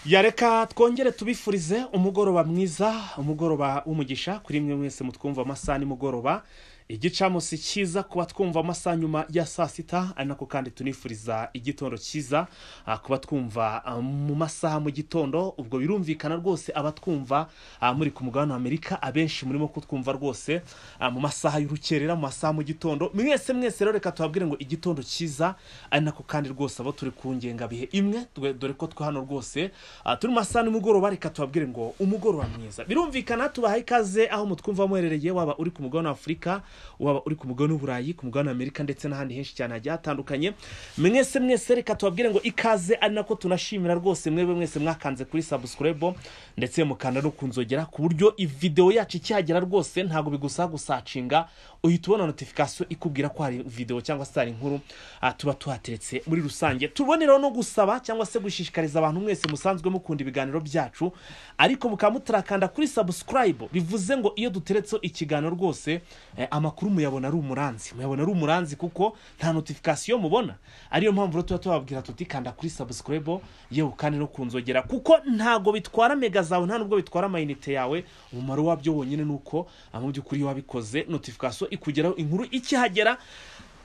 yareka twongere tubifurize umugoroba mwiza umugoroba w'umugisha kuri mwe mwese mutwumva amasaha nimugoroba igicamunsi cyiza kuba twumva amasaha nyuma ya saa sita nako kandi tunifuriza igitondo cyiza ah, kuba twumva ah, mu masaha mu gitondo ubwo birumvikana rwose abatwumva ah, muri ku mugabane wa amerika abenshi murimo kutwumva rwose ah, mu masaha y'urukerera mu masaha mu gitondo mwese mwese rero reka tubabwire ngo igitondo cyiza ari nako kandi rwose abo turi ku ngengabihe imwe dwe- dore ko twe hano rwose ah, turi mu masaha nimugoroba reka tubabwire ngo umugoroba mwiza birumvikana tubahaye ikaze aho mutwumva muherereye waba uri ku mugabane wa afurika waba uri ku mugabane w'uburayi ku mugabane wa amerika ndetse n'ahandi henshi cyane hagiye hatandukanye mwese mwese reka tubabwire ngo ikaze ari nako tunashimira rwose mwebwe mwese mwakanze kuri sabusikurebo ndetse mukanda no ku nzogera ku buryo videwo yacu ikihagera rwose ntabwo bigusaba gusacinga uhita ubona notifikasiyo ikubwira ko hari videwo cyangwa se hari inkuru ah, tuba tuhateretse muri rusange tubonereho no gusaba cyangwa se gushishikariza abantu mwese musanzwe mukunda ibiganiro byacu ariko mukaba mutarakanda kuri sabusikarayibu bivuze ngo iyo duteretseho ikiganiro rwose eh, amakuru muyabona ari umuranzi muyabona ari umuranzi kuko nta notifikasiyo mubona ariyo mpamvu rero tuba tubabwira tuti kanda kuri sabusikarayibu yewe kandi no ku nzogera kuko ntago bitwara mega zawe nta nubwo bitwara amayinite yawe umumaro wabyo wonyine ni uko ah, mu by'ukuri iyo wabikoze notifikasiyo ikugeraho inkuru ikihagera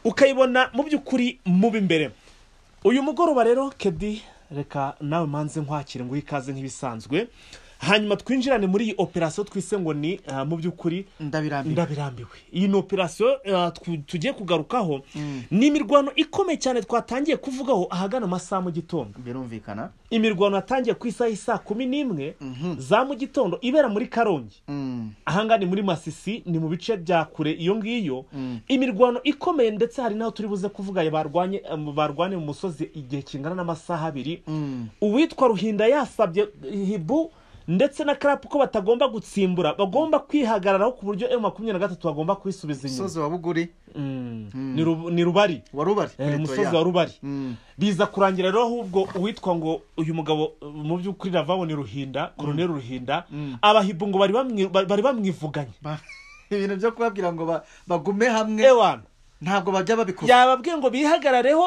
ukayibona mu by'ukuri mu b'imbere uyu mugoroba rero kedi reka nawe manze nkwakire nguhe ikaze nk'ibisanzwe hanyuma twinjirane muri iyi operasiyo twise ngo ni ah, mu by'ukuri ndabirambiwe ndabirambiwe iyi ni operasiyo ah, twu- tugiye kugarukaho ni imirwano ikomeye cyane twatangiye kuvugaho ahagana amasaha mu gitondo birumvikana imirwano yatangiye ku isaha y'isaa kumi n'imwe za mu gitondo ibera muri karongi Mm. ahangaha ni muri masisi ni mu bice bya kure iyo ngiyo imirwano ikomeye ndetse hari n'aho turi buze kuvuga barwanye em, barwane mu musozi igihe kingana n'amasaha abiri Mm. uwitwa ruhinda yasabye hibu ndetse na karapu ko batagomba gutsimbura bagomba kwihagararaho ku buryo emu makumyabiri na gatatu bagomba kwisubiza inyuma musozi wa buguri Mm. Ni Rubu- ni rubari wa rubari Eh, Pretoria. umusozi wa rubari Mm. biza kurangira rero ahubwo uwitwa ngo uyu mugabo uh, mu by'ukuri ravabo ni ruhinda koroneri ruhinda abahibu ngo bari bamwi- ba- bari bamwivuganye Ba- ibintu byo kubabwira ngo ba- bagume hamwe ewana ntabwo bajya babikora yababwiye ngo bihagarareho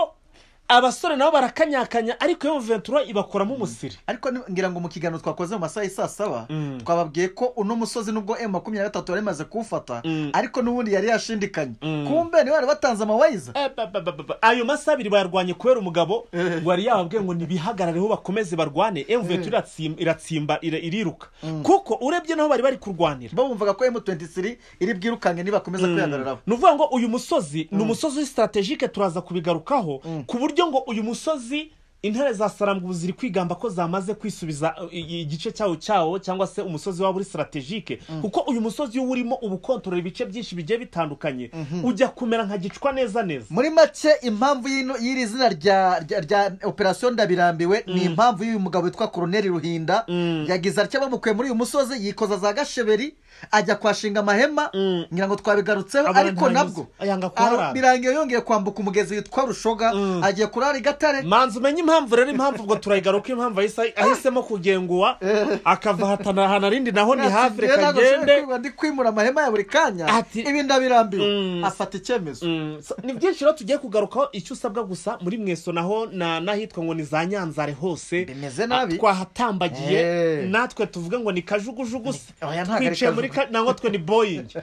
abasore nabo barakanyakanya ariko iyo ventura ibakuramo umusiri ariko ni- ngira ngo mu kiganiro twakoze mu masaha y'i saa saba Mm. twababwiye ko uno musozi nubwo emu makumyabiri na gatatu yari imaze kuwufata Mm. ariko n'ubundi yari yashindikanye Mm. kumbe niba bari batanze amawayiza Eh, ba- ba- ba- ba- ba. ayo masaha abiri bayarwanye kubera umugabo ngo yari yababwiye ngo nibihagarareho bakomeze barwane emuventuri iratsimba ira- iriruka kuko urebye naho bari bari kurwanira bo bumvaga ko emu 23 iri bwirukange nibakomeza kwihagararaho ni ukuvuga ngo uyu musozi ni umusozi w'i sitaratejike turaza kubigarukaho ku buryo ngo uyu musozi intare za sarambubu ziri kwigamba ko zamaze kwisubiza uh, i- igice cyawo cyawo cyangwa se umusozi waba uri sitaratejike kuko uyu musozi iyo urimo uba ukontorora ibice byinshi bigiye bitandukanye ujya kumera nka gicwa neza neza muri make impamvu y'ino- y'iri zina rya rya- rya operasiyo ndabirambiwe ni impamvu y'uyu mugabo witwa koroneri ruhinda yagize atya bamukuye muri uyu musozi yikoza za gasheberi ajya kuhashinga amahema ngira ngo twabigarutseho Abantu ariko nabwo ntabizi- yanga kuharara. ara- birangiye yongeye kwambuka umugezi witwa rushoga agiye kurara i gatare manzi umenye impamvu rero impamvu ubwo turayigaruka impamvu ahise- ahisemo kugenguwa akava ahatana ahantu arindi naho ni hafi Ati, "Njyewe reka ntabwo nshobora agende kwibura, ndi kwimura amahema ya buri kanya Ati- ibi ndabirambiwe Mm. afata icyemezo Mm, so- ni byinshi rero tugiye kugarukaho icyo usabwa gusa muri mweso naho na- n'ahitwa ngo ni za nyanzare hose Bimeze nabi. Ah, twahatambagiye Eh. natwe tuvuge ngo ni kajugujugu se Oya, ntabwo ari twicaye muri kajugu. ka- nangwa twe ni boyingi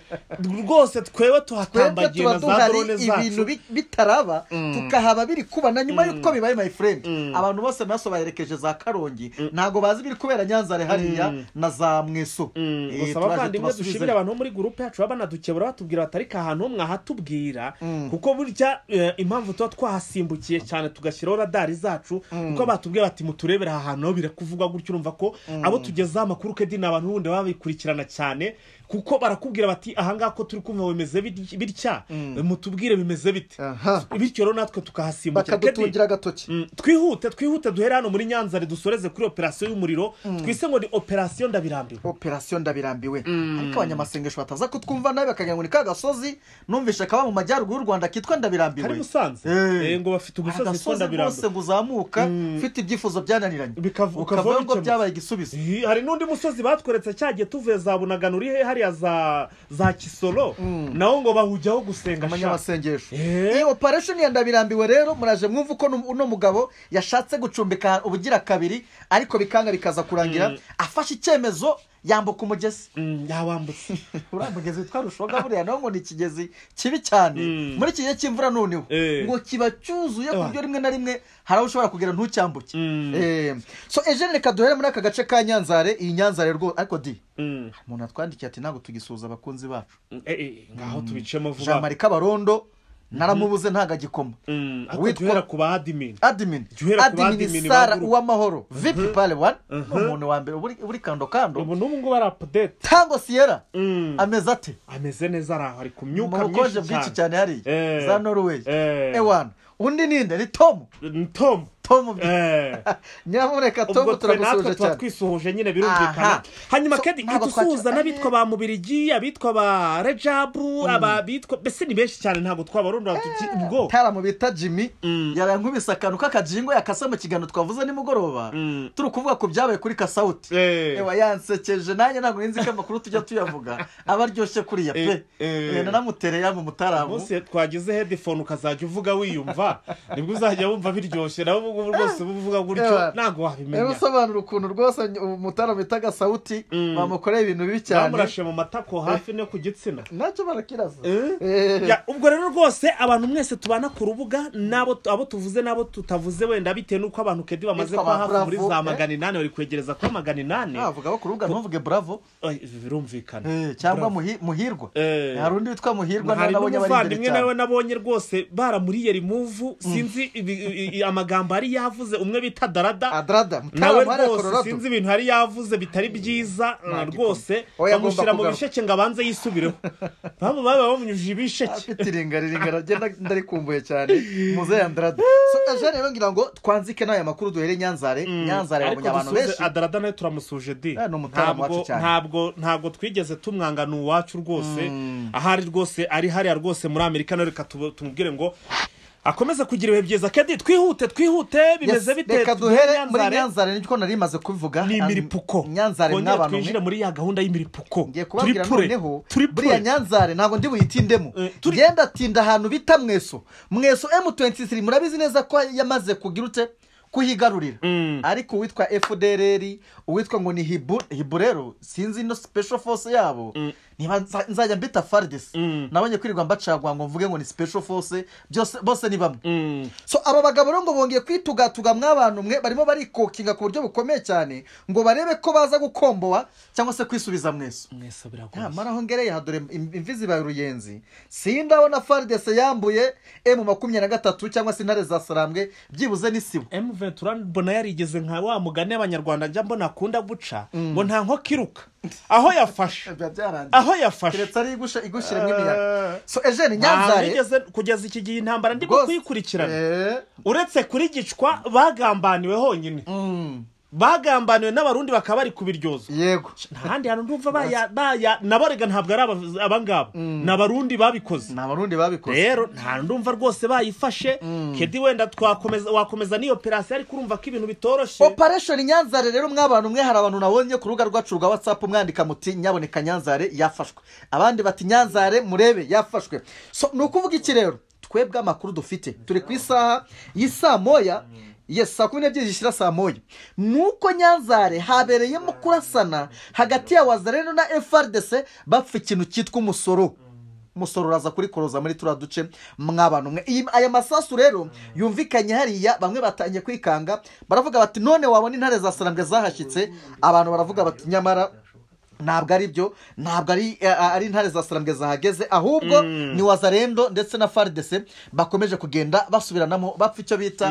rwose twewe twebwe tuhatambagiye na tuba za duhari drone ibintu zacu bi- bitaraba tukahaba biri kuba na nyuma y'uko bibaye my friend abantu bose naso baherekeje za karongi ntago bazi ibiri kubera nyanzare hariya na za mweso Mm, Eh, gusa turaje abavandimwe tubasubize. dushimire abantu bo muri gurupe yacu baba banadukebura batubwira batari ahantu ho mwahatubwira kuko burya eh, impamvu tuba twahasimbukiye cyane tugashyiraho radari zacu kuko batubwiye bati muturebere aha hantu naho birakuvugwa gutyo urumva ko abo tugezaho amakuru kedi ni abantu bundi baba babikurikirana cyane kuko barakubwira bati ahangaha ko turi kumva bimeze bit- bitya mutubwire bimeze bite Aha. bityo rero natwe tukahasimbukira Kedi, bakadutungira agatoki Mm, twihute twihute duhere hano muri nyanza dusoreze kuri operasiyo y'umuriro twise ngo ni operasiyo ndabirambiwe operasiyo ndabirambiwe ariko abanyamasengesho bataza kutwumva nabi bakagira ngo ni ka gasozi numvishe kaba mu majyaruguru y'u rwanda kitwa ndabirambiwe kari musanze Eh. Eh, ngo bafite umusozi witwa agasozi rwose ndabirambo ngo uzamuka ufite ibyifuzo byananiranye Bikav- ukavaho ukavuga ngo bikemutse. byabaye igisubizo hari n'undi musozi batweretse cyagiye tuvuye za bunaganura uri he hariya za za kisoro Mm. nawo ngo bahujyaho gusenga sha. amanyamasengesho Eh. iyi operation ya ndabirambiwe rero muraje mwumva uko nu- uno mugabo yashatse gucumbika ubugira kabiri ariko bikanga bikaza kurangira afashe icyemezo yambuka umugezi Mm, yawambutse uriya mugezi witwa rushoga buriya nawo ngo ni ikigezi kibi cyane Mm. muri iki gihe cy'imvura noneho Eh. ngo kiba cyuzuye ku Ah. buryo rimwe na rimwe hari aho ushobora kugera ntucyambuke Mm. Eh, so eugene reka duhere muri aka gace ka nyanzare iyi nyanzare rwose ariko di Mm. umuntu atwandikiye ati ntabwo tugisuhuza abakunzi bacu Eh, eh, ngaho tubicemo jean vuba marie kabarondo naramubuze ntago agikoma Mm, ariko Witwa- duhera ku ba admin admin Guhera ku admin admin sara baguruka. uwamahoro vp pale one ni Mhm. umuntu wa mbere uburi- uri kando kando ubu n'ubu ngubu ari apudete tango siyera Mm. ameze ate ameze neza ari aho ari ku mu myuka bukonje bwinshi myinshi cyane cyane hariya Eh. za norway Eh. ewana undi ninde ni tomu tom tomu Eh. nyamuneka ubwo tomu twe natwe turagusuhuje tuba cyane twisuhuje nyine Aha. birumvikana hanyuma So, kedi ntabwo dusuhuza twaca- n'abitwa ba mubirigi abitwa ba rejabu aba bitwa mbese ni benshi cyane ntabwo twabarundura tuti ubwo taramu bita jimmy Mm. yarankubise akantu k'akajingo yakase mu kiganiro twavuze nimugoroba Mm. turi kuvuga ku byabaye kuri kasawuti Eh. ewa yansekeje nanjye ntabwo nzi ko amakuru tujya tuyavuga aba aryoshye kuriya pe Eh, eh. Eh, nanamutereye mu mutaramu munsi twagize headphone ukazajya uvuga wiyumva nibwo uzajya wumva biryoshye nawe ubu ngubu rwose uba uvuga Ewa. gutyo ntabwo rero wabimenya usobanura ukuntu rwose umutaramu bita gasawuti Mm. bamukoreye ibintu bibi cyane bamurashe mu matako hafi no ku gitsina nacyo barakiraza Eh? Eh. Ya, ubwo rero rwose abantu mwese tubana ku rubuga n'abo tu- abo tuvuze n'abo tutavuze wenda bitewe n'uko abantu kedi bamaze Bitwa kuba ba hafi muri Bravo, za eh? magana inani bari kwegereza kuba magana inani navuga bo ku rubuga ntuvuge bravo Oy, ibi birumvikana Eh, cyangwa Bravo. Muhi- muhirwa Eh. hari undi witwa muhirwa nawe hari nabonye bari imbere n'umuvandimwe nawe cyane nabonye rwose baramuriye rimuvu sinzi ibi- i- i- amagambo ari yavuze umwe bita darada adrada nawe mutaramu hariya rwose kororado sinzi ibintu hari yavuze bitari byiza eh, Ntabwo rwose ikunda. Oya, agomba bamushyira mu kugaruka. bisheke ngo abanze yisubireho baba baba bamunyujije ibisheke afite iringariringa aragenda ndarikumbuye cyane muzehe andrada so ejo rero ngira ngo twanzike n'aya makuru duhere i nyanzare nyanzare yabonye abantu dusuze benshi adarada nayo turamusuje di Eh, ni umutaram wacu Ntabwo- cyane. ntabwo ntabwo twigeze tumwanga ni uwacu rwose ahari rwose ari hariya rwose muri amerika nawe reka tubu- tumubwire ngo akomeze kugira ibihe byiza kedi twihute twihute bimeze Yes, bite reka Tuvuge duhere muri Nyanzare. nyanzare niko nari maze kubivuga ni Ah, imiripuko nyanzare Twongere mwabantu mwe twinjire muri ya gahunda y'imiripuko ngiye turi kubabwira pure noneho turi buriya pure nyanzare ntabwo ndi buyitindemo Eh, turi- ngenda atinda ahantu bita mweso mweso m23 murabizi neza ko yamaze kugira ute kuhigarurira Mm. ariko uwitwa fdrr uwitwa ngo ni hibu hibu rero sinzi ino special force yabo niba nza- nzajya mbita fardis Mm. nabonye kwirirwa mbacagwa ngo mvuge ngo ni special force byose bose ni bamwe Mm. so aba bagabo rero ngo bongeye kwitugatuga mw'abantu mwe barimo barikokinga ku buryo bukomeye cyane ngo barebe ko baza gukombowa cyangwa se kwisubiza mweso mwese biragoye nyamara aho ngereye hadore im- imvi zibaye uruyenzi sindabona faridese yambuye emu makumyabiri na gatatu cyangwa se intare za sarambwe byibuze n'isibo M23 mbona yarigeze nka wa mugani y'abanyarwanda njya mbona akunda guca ngo nta nkoko iruka aho yafashe biba byarangiye aho yafashe keretse ari igusha- igushyira nk'imiyaga so ejeni nyanzare nigeze kugeza iki gihe intambara ndimo rwose- kuyikurikirana Eh, uretse kuri gicwa bagambaniwe honyine mm, bagambaniwe n'abarundi bakaba bari kubiryoza yego ntahandi hantu ndumva baya baya naborega ntabwo ari aba- abangaba ni abarundi babikoze ni abarundi babikoze rero nta ndumva rwose bayifashe kedi wenda twakomeza wakomeza n'iyo operasiyo ariko urumva ko ibintu bitoroshye operesheni nyanzare rero mw'abantu mwe hari abantu nabonye ku rubuga rwacu rwa watsapu mwandika muti nyaboneka nyanzare yafashwe abandi bati nyanzare murebe yafashwe so ni ukuvuga iki rero twebwe amakuru dufite turi ku isaha y'isaa moya yes saa kumi n'ebyiri zishyira saa moya ni uko nyanzare habereyemo kurasana hagati ya wazareno na frdc bapfa ikintu cyitwa umusoro umusoro uraza kuri koroza muri turiya duce mw'abantu mwe Iyi- aya masasu rero yumvikanye hariya bamwe batangiye kwikanga baravuga bati none wabona intare za sarambwe zahashyitse abantu baravuga bati nyamara ntabwo ari byo ntabwo ari eh, ari intare za sarambwe zahageze ahubwo ni wazarendo ndetse na faridese bakomeje kugenda basubiranamo bapfa icyo bita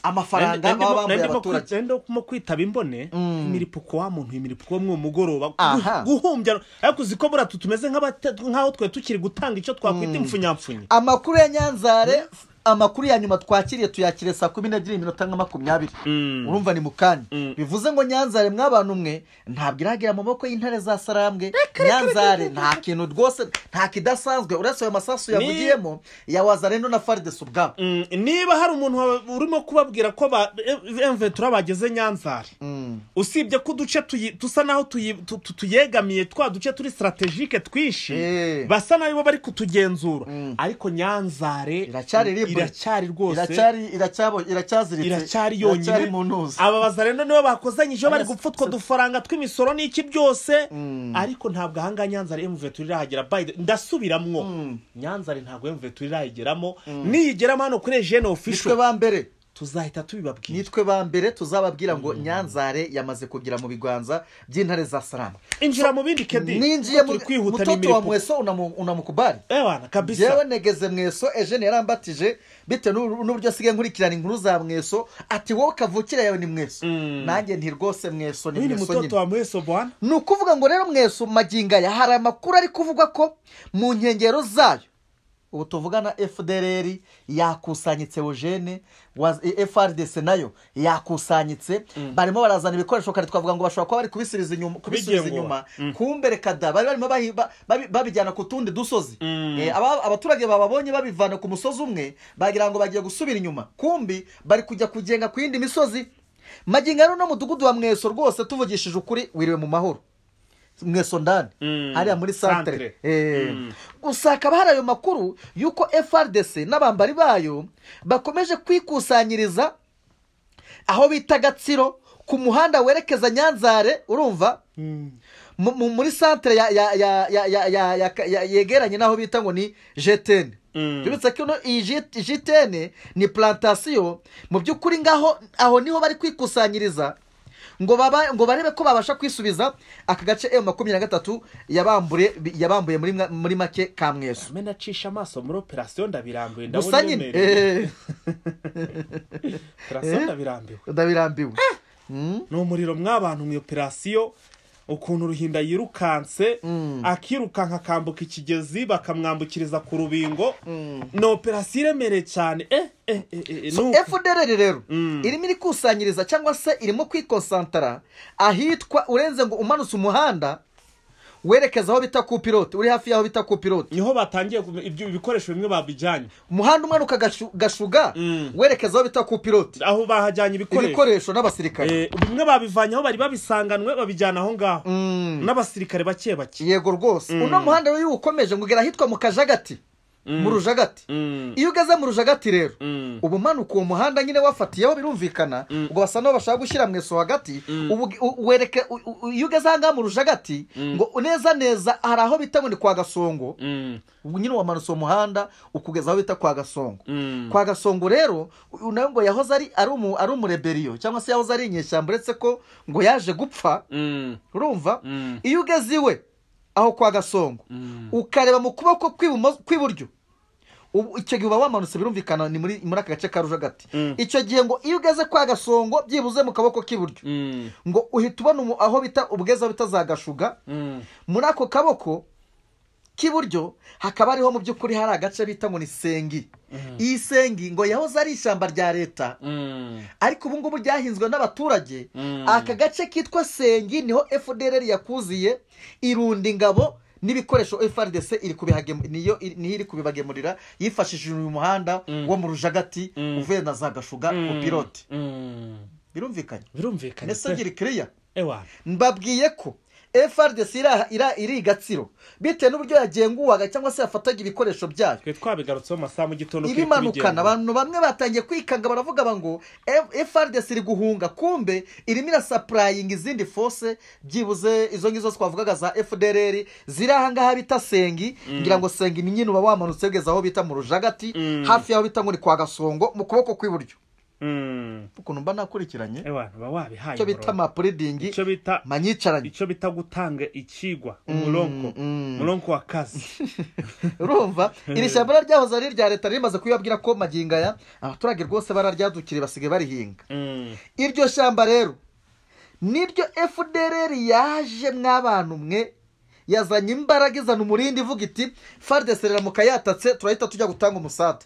amafaranga baba bambuye abaturage ndimo kwitaba imbone imiripuko wa muntu imiripuko wo mu mugoroba Aha. Gu- guhumbya ariko uzi ko buriya tu- tumeze nk'abata- nk'aho twe tukiri gutanga icyo twakwita impfunyapfunyi amakuru ya nyanzare amakuru ya nyuma twakiriye tuyakiriye saa kumi n'ebyiri iminota nka makumyabiri Mm. urumva ni mu kanya Mm. bivuze ngo nyanzare mw'abantu mwe ntabwo iragera mu maboko y'intare za sarambwe nyanzare nta kintu rwose nta kidasanzwe uretse ayo masasu yavugiyemo ya wazarendo na faridesi ubwabo Mm, niba hari umuntu wa- urimo kubabwira ko ba emvetura bageze nyanzare Mm. usibye ko uduce tuyi- dusa naho tuyi- tu- tu- tuyegamiye twa duce turi sitaratejike twinshi Eh. basa nabi bo bari kutugenzura Mm. ariko nyanzare Iracyari libre. iracyari rwose iracyari iracyabo iracyaziritse iracyari iracyari yonyine mu ntuzi aba bazarendo nibo bakozanyije bari Aba- gupfa utwo dufaranga tw'imisoro n'iki byose Mm. ariko ntabwo ahangaha nyanzare emvetura irahagera by the- ndasubiramwo Mm. nyanzare ntabwo emvetura irayigeramo niyigeramo hano kuri ejene ofisho nitwe ba mbere tuzahita tubibabwira nitwe ba mbere tuzababwira ngo nyanzare yamaze kugira mu biganza by'intare za sarama injira mu bindi kedi ninjiye turi mu kwihuta mutoto wa n'imirimo mweso unamu- unamukubari ewana jewe kabisa negeze mweso ejene yarambatije bitewe n'u- n'uburyo asigaye nkurikirana inkuru za mweso ati wowe kavukire yawe ni mweso Mm. nanjye nti rwose mweso ni uyu ni mweso mutoto nyine wa mweso bwana ni ukuvuga ngo rero mweso magingo aya hari amakuru ari kuvuga ko mu nkengero zayo ubu tuvuga na fdr yakusanyitse eugene wa frdc nayo yakusanyitse barimo barazana ibikoresho kare twavuga ngo bashobora kuba bari kubisubiza inyuma kubisubiza Bigenguwa. inyuma Mm. kumbere kada bari barimo bahi- ba- babi- babijyana ku tundi dusozi Mm. Eh, aba- abaturage bababonye babivana ku musozi umwe bagira ngo bagiye gusubira inyuma kumbi bari kujya kugenga ku yindi misozi magingo rero n'umudugudu wa mweso rwose tuvugishije ukuri wiriwe mu mahoro mweso ndani Mm. hariya muri Centre. santire Eh, Mm. gusa hakaba hari ayo makuru y'uko frdc n'abambari bayo bakomeje kwikusanyiriza aho bita gatsiro ku muhanda werekeza nyanzare urumva mu- mu- muri santire ya- ya- ya- ya- ya- ya- ya- ya- yegeranye n'aho bita ngo ni jetene Mm. tubitse ko ino iyi J- jitene ni plantasiyo mu by'ukuri ngaho aho niho bari kwikusanyiriza ngo baba ngo barebe ko babasha kwisubiza aka gace emu makumyabiri na gatatu yabambure yabambuye muri mwa- muri make ka mweso mena acisha amaso muri operasiyo ndabirambiwe ndabona gusa nyine uremerewe eh, operasiyo eh. ndabirambiwe ndabirambiwe Mm. ni umuriro mw'abantu mu operasiyo ukuntu ruhinda yirukanse akirukanka akambuka ikigezi bakamwambukiriza ku rubingo ni operasiyo iremereye cyane eh, eh, eh, eh, eh, so ni uku. fdr rero Mm. irimo irikusanyiriza cyangwa se irimo kwikonsantara ahitwa urenze ngo umanutse umuhanda werekeza aho bita kupilote uri hafi y'aho bita kupilote niho batangiye kumenya- ibyo ibikoresho bimwe babijyanye umuhanda umanuka gashu- gashuga Mm. werekeza aho bita kupiroti aho bahajyanye ibikoresho ibikoresho n'abasirikare Eh, bimwe babivanye aho bari babisanganwe babijyana aho ngaho Mm. n'abasirikare bake bake yego rwose uno muhanda rero iyo ukomeje ngo ugera ahitwa mu kajagati mu rujagati Mm. iyo ugeze mu rujagati rero Mm. uba umanuka uwo muhanda nyine wafatiyeho birumvikana ubwo basa n'aho bashaka gushyira mweso hagati ubu u- wereke u- u- u- iyo ugeze aha ngaha mu rujagati ngo neza neza hari aho bita ngo ni kwa gasongo Mm. ubu nyine wamanutse uwo muhanda ukugeza aho bita kwa gasongo Mm. kwa gasongo rero uyu nawe ngo yahoze ari ari umu- ari umureberiyo cyangwa se yahoze ari inyeshyamba uretse ko ngo yaje gupfa Mm. urumva Mm. iyo ugeze iwe aho kwa gasongo Mm. ukareba mu kuboko kw'ibumo- kw'iburyo ubu icyo gihe uba wamanutse birumvikana ni muri muri aka gace ka rujagati Mm. icyo gihe ngo iyo ugeze kwa gasongo byibuze mu kaboko k'iburyo Mm. ngo uhita ubona umu- aho bita ubweza bita za gashuga Mm. muri ako kaboko k'iburyo hakaba ariho mu by'ukuri hari agace bita ngo ni sengi iyi sengi ngo yahoze ari ishyamba rya leta Mm. ariko ubu ngubu ryahinzwe n'abaturage Mm. aka gace kitwa sengi niho fdr yakuziye irunda ingabo n'ibikoresho frdc iri kubihagem- niyo niyo iri kubibagemurira yifashishije uyu muhanda wo mu rujagati Mm. uvuye na za gashuga Mm. ku pilote Mm. birumvikanye birumvikanye mbese se ngira kiriya ewana mbabwiye ko frdc ira- ira- iri i gatsiro bitewe n'uburyo yagenguwaga cyangwa se yafataga ibikoresho byayo twe twabigarutseho amasaha mu gitondo kiri ibimanukana kubigenda. abantu bamwe batangiye kwikanga baravuga ba ngo "F- frdc iri guhunga kumbe irimo irasapurayinga izindi fose byibuze izo ngizo twavugaga za fdr ziri aha ngaha bita sengi ngira ngo sengi ni nyine uba wamanutse ugeze aho bita mu rujagati Mm. hafi y'aho bita ngo ni kwa gasongo mu kuboko kw'iburyo Mm. ukuntu mba nakurikiranye ewana uba wabihaye icyo bita umurongo. mapuridingi icyo bita manyicaranye icyo bita gutanga ikigwa umurongo mm. umurongo wa kazi urumva iri shyamba rero ryahoze ari irya leta rimaze kuyibabwira ko magingo aya abaturage rwose bararyadukiriye basigaye barihinga Mm. iryo shyamba rero niryo fdr yaje mw'abantu mwe yazanye imbaraga izana umurindi ivuga iti fardesi riramuka yatatse turahita tujya gutanga umusate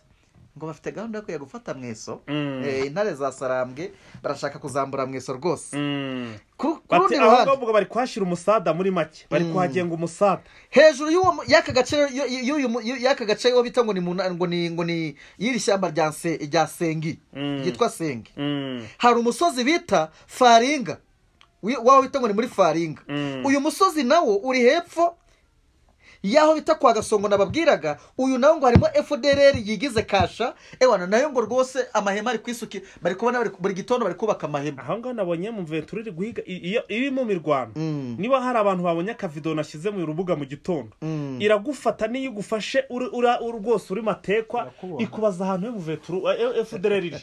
ngo bafite gahunda yo kujya gufata mweso Mm. Eh, intare za sarambwe barashaka kuzambura mweso rwose Mm. ku ku Bati rundi aho ruhande ngaho ubwo bari kuhashyira umusada muri make bari kuhagenga umusada hejuru y'uwo mu- y'aka gace y- y- y'uyu mu- y- y'aka gace wo bita ngo ni mu na- ngo ni ngo ni y'iri shyamba rya Nse- rya sengi Mm. ryitwa sengi Mm. hari umusozi bita faringa Wi- waho bita ngo ni muri faringa Mm. uyu musozi nawo uri hepfo y'aho bita kwa gasongo nababwiraga uyu nawo ngo harimo fdrr yigize kasha ewana nayo ngo rwose amahema ari kwisuki bari kubona bari- buri gitondo bari kubaka amahema aho ngaho nabonye mu mventura iri guhiga i- iyo iri mu mirwano Mm. niba hari abantu babonye akavido nashyize mu rubuga mu gitondo Mm. iragufata niyo igufashe uri- ura- uri rwose uri matekwa Irakubona. ikubaza ahantu h'umuveturu efudereri iri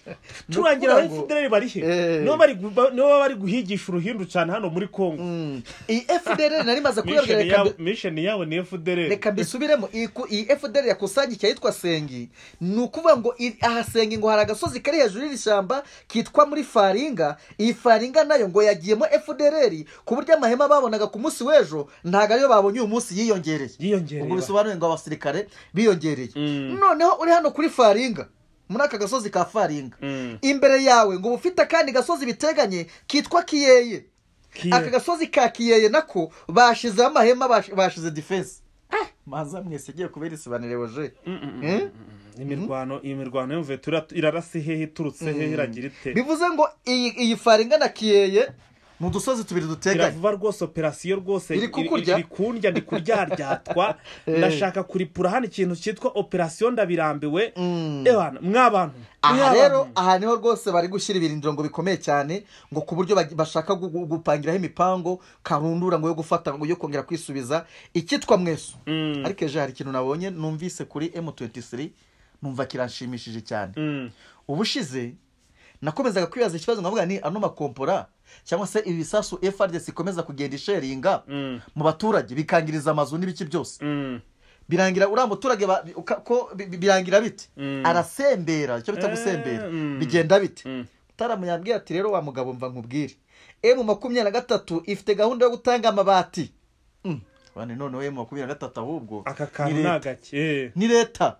turangira aho ngo- efudereri bari he Eh. nibo bari gu- ba- nibo bari guhigisha uruhindu cyane hano muri kongo Mm. iyi fdrr nari maze kuyabwira Mission reka yabo- mbi- mission yabo ni efudereri reka mbisubiremo Iyi ku- iyi fdrr yakusangiye ahitwa sengi ni ukuvuga ngo iri- aha sengi ngo hari agasozi kari hejuru y'iri shyamba kitwa muri faringa iyi faringa nayo ngo yagiyemo fdrr ku buryo amahema babonaga ku munsi w'ejo ntabwo ariyo babonye uyu munsi yiyongereye ubwo yiyongereye bisobanuye ngo abasirikare biyongereye Mm. noneho uri hano kuri faringa muri aka gasozi ka faringa Mm. imbere yawe ngo uba ufite akandi gasozi biteganye kitwa kiyeye Kiye. aka gasozi ka kiyeye nako bashizeho amahema bash- bashize defense manza mwese agiye kubera isobanurire woje Mm, mm, mm, Eh? mm, mm. imirwano iyi mirwano y'umuveturu irat- irarasa hehe iturutse hehe iragira ite bivuze ngo iyi iyi faringa na kiyeye ni udusozi tubiri duteganye iravuba rwose operasiyo rwose Iri kukurya? iri kundya ndi kuryaryatwa ndashaka kuripura hano ikintu cyitwa operasiyo ndabirambiwe Mm. ebana mwabantu aha mwabantu. rero aha niho rwose bari gushyira ibirindiro ngo bikomeye cyane ngo ku buryo bagi- bashaka gu- gu- gupangiraho imipango karundura ngo yo gufata ngo yo kongera kwisubiza icyitwa mweso Mm. ariko ejo hari ikintu nabonye numvise kuri m23 numva kiranshimishije cyane Mm. ubushize nakomezaga kwibaza ikibazo nkavuga ni ano makompora cyangwa se ibi bisasu frdc ikomeza kugenda isheringa Mm. mu baturage bikangiriza amazu n'ibiki byose Mm. birangira uriya muturage ba- bi- uka- ko bi- bi- birangira bite Mm. arasembera icyo bita Eh, gusembera mm. bigenda bite Mm. mutaramu yambwiye ati rero wa mugabo mva nkubwire emu makumyabiri na gatatu ifite gahunda yo gutanga amabati Mm. Bane noneho emu makumyabiri na gatatu ahubwo aka ni kantu leta. ni agake ni leta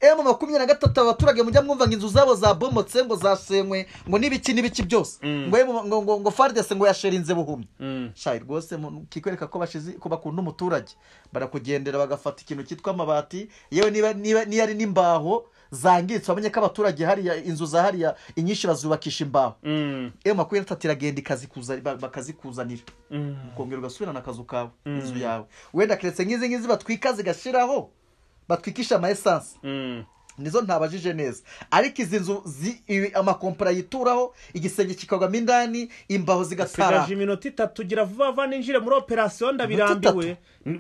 emu makumyabiri na gatatu abaturage mujya mwumva ngo inzu zabo zabomotse ngo zasenywe ngo n'ibiki n'ibiki byose Mm. ngo emu- ngo ngo ngo fardese ngo yasherinze buhumyi Mm. shayi rwose mu- kikwereka ko bashizi ko bakunda umuturage barakugendera bagafata ikintu cyitwa amabati yewe niba niba niyo ari n'imbaho zangiritse wamenye ko abaturage hariya inzu za hariya inyinshi bazubakisha imbaho Mm. emu makumyabiri na gatatu iragenda ikazikuza- ba- bakazikuzanira Mm. ukongera ugasubirana akazu kawe Mm. inzu yawe wenda keretse nk'izi ngizi batwika zigashiraho batwikisha ama esanse Mm. nizo ntabajije neza ariko izi nzu zi- ibi- amakompera yituraho igisenge kikagwamo indani imbaho zigatara sigaje iminota itatu gira vuba vuba ninjire muri operasiyo ndabirambiwe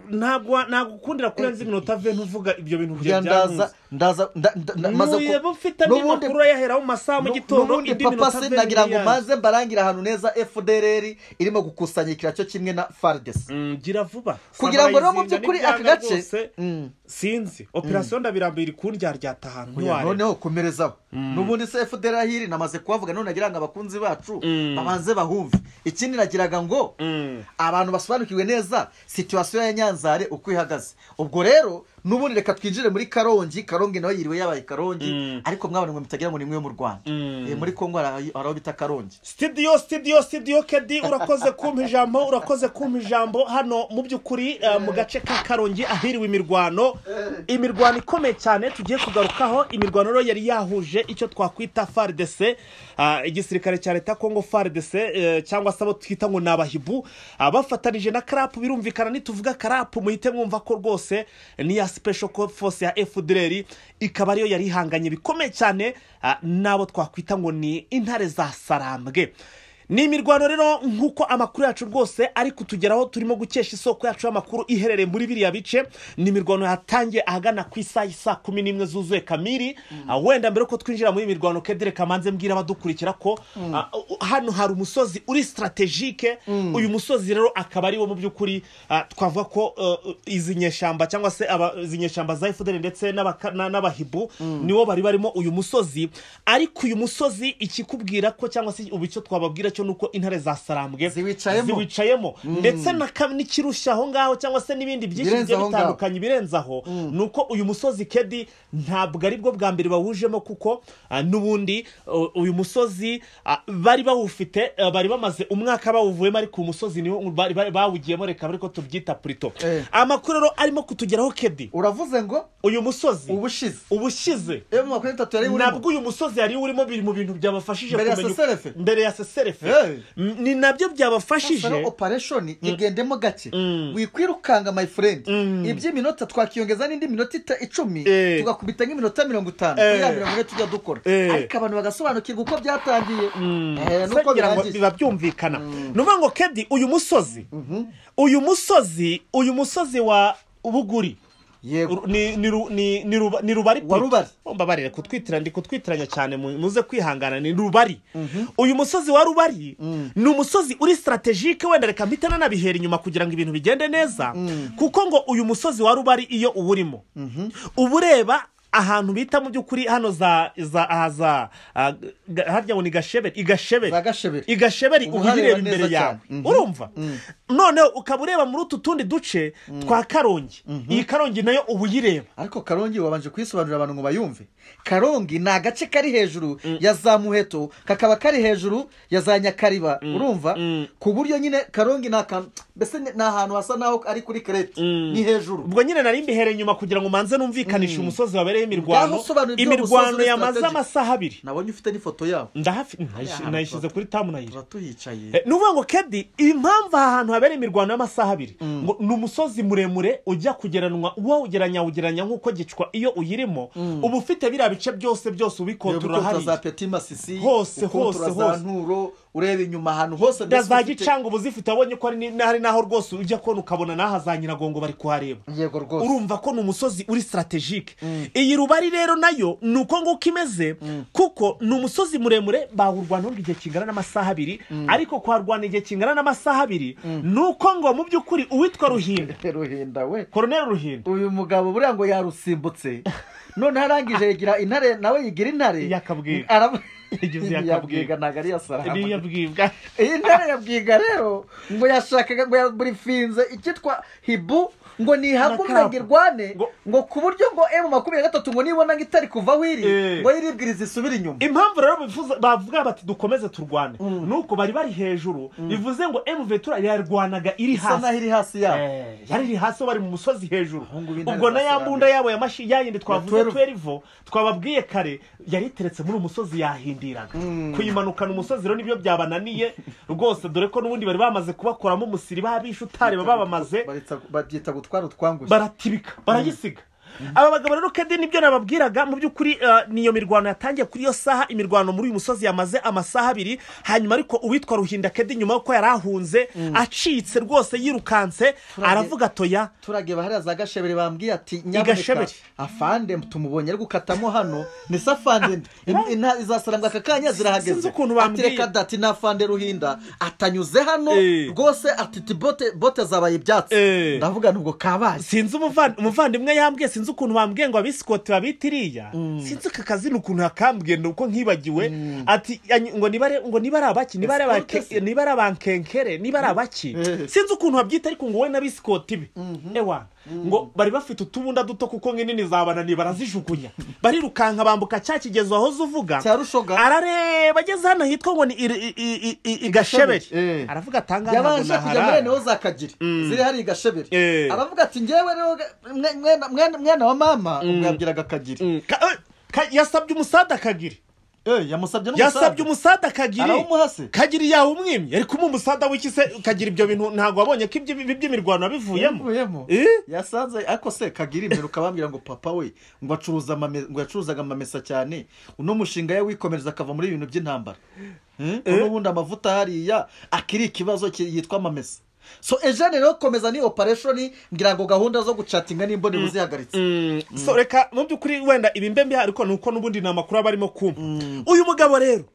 ntabwo wa- nagukundira kurenza iminota ve ntuvuga ibyo bintu bya kugira ndaza byankuze ndaza nda- nda- nda- maze ku- nuyeba ufite andi N'ubundi- makuru yahera mu masaha mu gitondo n'ubundi indi papa minota se ve nagira ngo n'iyanjye. maze mbarangira ahantu neza fdrr irimo gukusanyikira cyo kimwe na fardes Mm, gira vuba kugira ngo rero mu Samarayizinga by'ukuri n'ibyanga aka gace rwose, Mm. sinzi operasiyo ndabirambiye iri kundyarya ahantu Oya, ntiwareba noneho komerezaho n'ubundi se fdrr hiri namaze kuhavuga none nagira ngo abakunzi bacu Mm. babanze bahumve ikindi nagiraga ngo Mm. abantu basobanukiwe neza situwasiyo ya nyanzare uko ihagaze ubwo rero n'ubundi reka twinjire muri karongi karongi nawe yiriwe yabaye karongi Mm. ariko mwabona ngo mutagira ngo ni mwe mu rwanda Mm. Eh, muri kongo hari aho bita karongi sitidiyo sitidiyo sitidiyo kedi urakoze kumpa ijambo urakoze kumpa ijambo hano mu by'ukuri eh, mu gace ka karongi ahiriwe imirwano imirwano ikomeye cyane tugiye kugarukaho imirwano rero yari yahuje icyo twakwita faridese igisirikare cya leta ya kongo faridese cyangwa se abo twita ngo ni abahibu ah, bafatanije na karapu birumvikana nituvuga karapu muhite mwumva ko rwose ni ya sipesho force ya fdr ikaba ariyo yari ihanganye bikomeye cyane ah, n'abo twakwita ngo ni intare za sarambwe ni imirwano rero nk'uko amakuru yacu rwose ari kutugeraho turimo gukesha isoko yacu y'amakuru iherereye muri biriya bice ni imirwano yatangiye ahagana ku isaha isa kumi n'imwe zuzuye kamiri Ah, wenda mbere yuko twinjira muri iyi mirwano kedere kamanze mbwira abadukurikira ko ah, u- hano hari umusozi uri strategike uyu musozi rero akaba ariwo mu by'ukuri ah, twavuga ko eh, izi nyeshyamba cyangwa se aba- izi nyeshyamba za efuderi ndetse n'abaka- na- n'abahibu nibo bari barimo uyu musozi ariko uyu musozi ikikubwira ko cyangwa se ubu icyo twababwira cyo cyo ni uko intare za sarambwe Ziwicayemo. ziwicayemo ndetse na ka- n'ikirushya aho ngaho cyangwa se n'ibindi byinshi Ibirenze bigiye aho ngaho. bitandukanye ibirenze aho ni uko uyu musozi kedi ntabwo ari bwo bwa mbere bawujemo kuko ah, n'ubundi uh, uyu musozi ah, bari bawufite ah, bari bamaze umwaka bawuvuyemo ariko uyu musozi niwo bari- bari- bawugiyemo reka ariko tubyita purito Eh. amakuru rero arimo kutugeraho kedi uravuze ngo uyu musozi ubushize ubushize iyo mu makuru atatu yari urimo nabwo uyu musozi yari urimo biri mu bintu byabafashije Mbere ya kumenya- SSRF? mbere ya seserefe Eh. ni nabyo byabafashije rero opereshoni igendemo gake wikwirukanga my friend iby'iminota twakiyongeza n'indi minota ita- icumi Eh. tugakubita nk'iminota mirongo itanu Eh. kuri ya mirongo ine tujya dukora Eh. ariko abantu bagasobanukirwa uko byatangiye Eh, Se nuko ngira ngo birangiye biba byumvikana ni ukuvuga ngo kedi uyu musozi uyu musozi uyu musozi wa buguri yego Ru- ni ni ru- ni- ni ruba- ni rubari Wa Rubari. mbabarire kutwitira ndi kutwitiranya cyane mu- muze kwihangana ni rubari uyu musozi wa rubari ni umusozi uri strategike wenda reka mpita nanabihera inyuma kugira ngo ibintu bigende neza kuko ngo uyu musozi wa rubari iyo uwurimo uba ureba ahantu bita mu by'ukuri hano za za aha za ah, ga- harya ngo ni gasheberi igasheberi Za Gasheberi. igasheberi Uba uba uhareba uyireba imbere neza yawe cyane. Mhm. urumva noneho ukaba ureba muri utu tundi duce twa karongi iyi karongi nayo uba uyireba ariko karongi wabanje kuyisobanurira abantu ngo bayumve karongi ni agace kari hejuru ya za muheto kakaba kari hejuru ya za nyakariba urumva ku buryo nyine karongi ni akantu mbese ni ni ahantu hasa naho ari kuri kereti ni hejuru ubwo nyine nari mbihereye inyuma kugira ngo manze numvikanishe umusozi wabereye Ngaho imirwano usobanura ibyo imirwano musozi uri yamaze strategic. amasaha abiri nabonye ufite n'ifoto yabo ndahafi nayish- nayishyize kuri tamu nayira turatuhicaye Eh, ni ukuvuga ngo kedi impamvu aha hantu habereye imirwano y'amasaha abiri ngo ni umusozi muremure ujya kugeranwa wawugeranya awugeranya nk'uko gicwa iyo uyirimo uba ufite biriya bice byose byose ubikontorora ukontora za hariya peti masisi Hose, ukontora hose, za hose. nturo ureba inyuma ahantu hose na mbese za ufite- gicanga uba uzifite wabonye ko hari ni- hari n'aho rwose ujya kubona ukabona n'aha za nyiragongo bari kuhareba yego rwose urumva ko ni umusozi uri strategike iyi rubari rero nayo ni uko nguko imeze kuko ni umusozi muremure bawurwanaho igihe kingana n'amasaha abiri ariko kuharwana igihe kingana n'amasaha abiri ni uko ngo mu by'ukuri uwitwa ruhinda ruhinda we koroneri ruhinda uyu mugabo buriya ngo yarusimbutse noneho arangije yigira intare nawe yigira intare Yakabwiga. Arab- Yagize yakabwiga. yakabwiga ntabwo ari iya sarama niyo bwibwa iyi ntare yabwiga rero ngo yashakaga ngo yaburifinze icyitwa hibu ngo nihabwe Na kapu. umurenge irwane Ngo- ngo ku buryo ngo emu makumyabiri na gatatu ngo nibona ngo itari kuvaho iri Eh. ngo yiribwiriza isubire inyuma impamvu rero bifuza bavuga bati dukomeze turwane nuko bari bari hejuru bivuze ngo emuvetura yarwanaga iri isa hasi naho iri hasi yabo Eh, yari iri hasi bari mu musozi hejuru Aho ngo ibintu ubwo na ya bizasobanura. mbunda yabo ya mashi ya yindi twavuze twelve. twerevo twababwiye kare yari iteretse muri uyu musozi yahindiraga kuyimanukana umusozi rero nibyo byabananiye rwose dore ko n'ubundi bari bamaze kubakoramo umusiri babishutari baba babamaze Barita- babyita gutwara utwangushye baratibika barayisiga aba bagabo rero kede nibyo nababwiraga mu by'ukuri eh, ni iyo mirwano yatangiye kuri iyo saha imirwano muri uyu musozi yamaze amasaha abiri hanyuma ariko uwitwa ruhinda kede nyuma y'uko yari ahunze acitse rwose yirukanse aravuga atoya turageba hariya za gashebere bambwiye ati nyaboneka Gashebere. afande tumubonye ari gukatamo hano ni se afande nde In- inta izasarambwa aka kanya Sinzi zirahageze ukuntu bambwiye. ati reka da ati na afande ruhinda atanyuze hano Eh. rwose ati ti bote bote zabaye ibyatsi Eh. ndavuga nubwo kabaye sinzi umuvan- umuvandimwe yambwiye sinzi ukuntu bambwiye ngo abisikoti babita iriya sinzi aka kazi ni ukuntu hakambwiye ni uko nkibagiwe ati "Anyi- ngo niba ari- ngo niba ari abaki niba ari Escorte abake- se. niba ari abankenkere niba ari abaki Eh. sinzi ukuntu babyita ariko ngo we n'abisikoti be ewana ngo bari bafite utubunda duto kuko nk'inini zabananiye barazijugunya barirukanka bambuka cya kigezo aho uvuga Cya Rushoga. arareba ageze hano hitwa ngo ni iri- i- i- i- igasheberi Eh. aravuga atanga yabanje kujya muri ene za kagiri ziri hariya i gashebere Eh. aravuga ati ngewe rero ga- mwe- mwana- mwana- mwana wa mama ubwo yabwiraga kagiri yasabye umusada akagiri Eh, yamusabye yasabye n'umusaza umusada akagiri arawumuhase kagiri yawe umwimye ariko umuha umusada w'ikise kagira ibyo bintu ntabwo wabonye ko ibyo ibyo imirwano wabivuyemo yavuyemo Eh? yasanze ariko se kagira imperuka bambwira ngo papa we ngo acuruza amame- ngo yacuruzaga amamesa cyane uno mushinga we wikomereza akava muri ibintu by'intambara Eh? n'ubundi amavuta hariya akiri ikibazo ki- yitwa amamesa so ejo rero komeza ni opereshoni ngira ngo gahunda zo gucatinga n'imbonero zihagaritse so reka mu by'ukuri wenda ibi mbe mbiha ariko ni uko n'ubundi ni amakuru aba arimo kumva uyu mugabo rero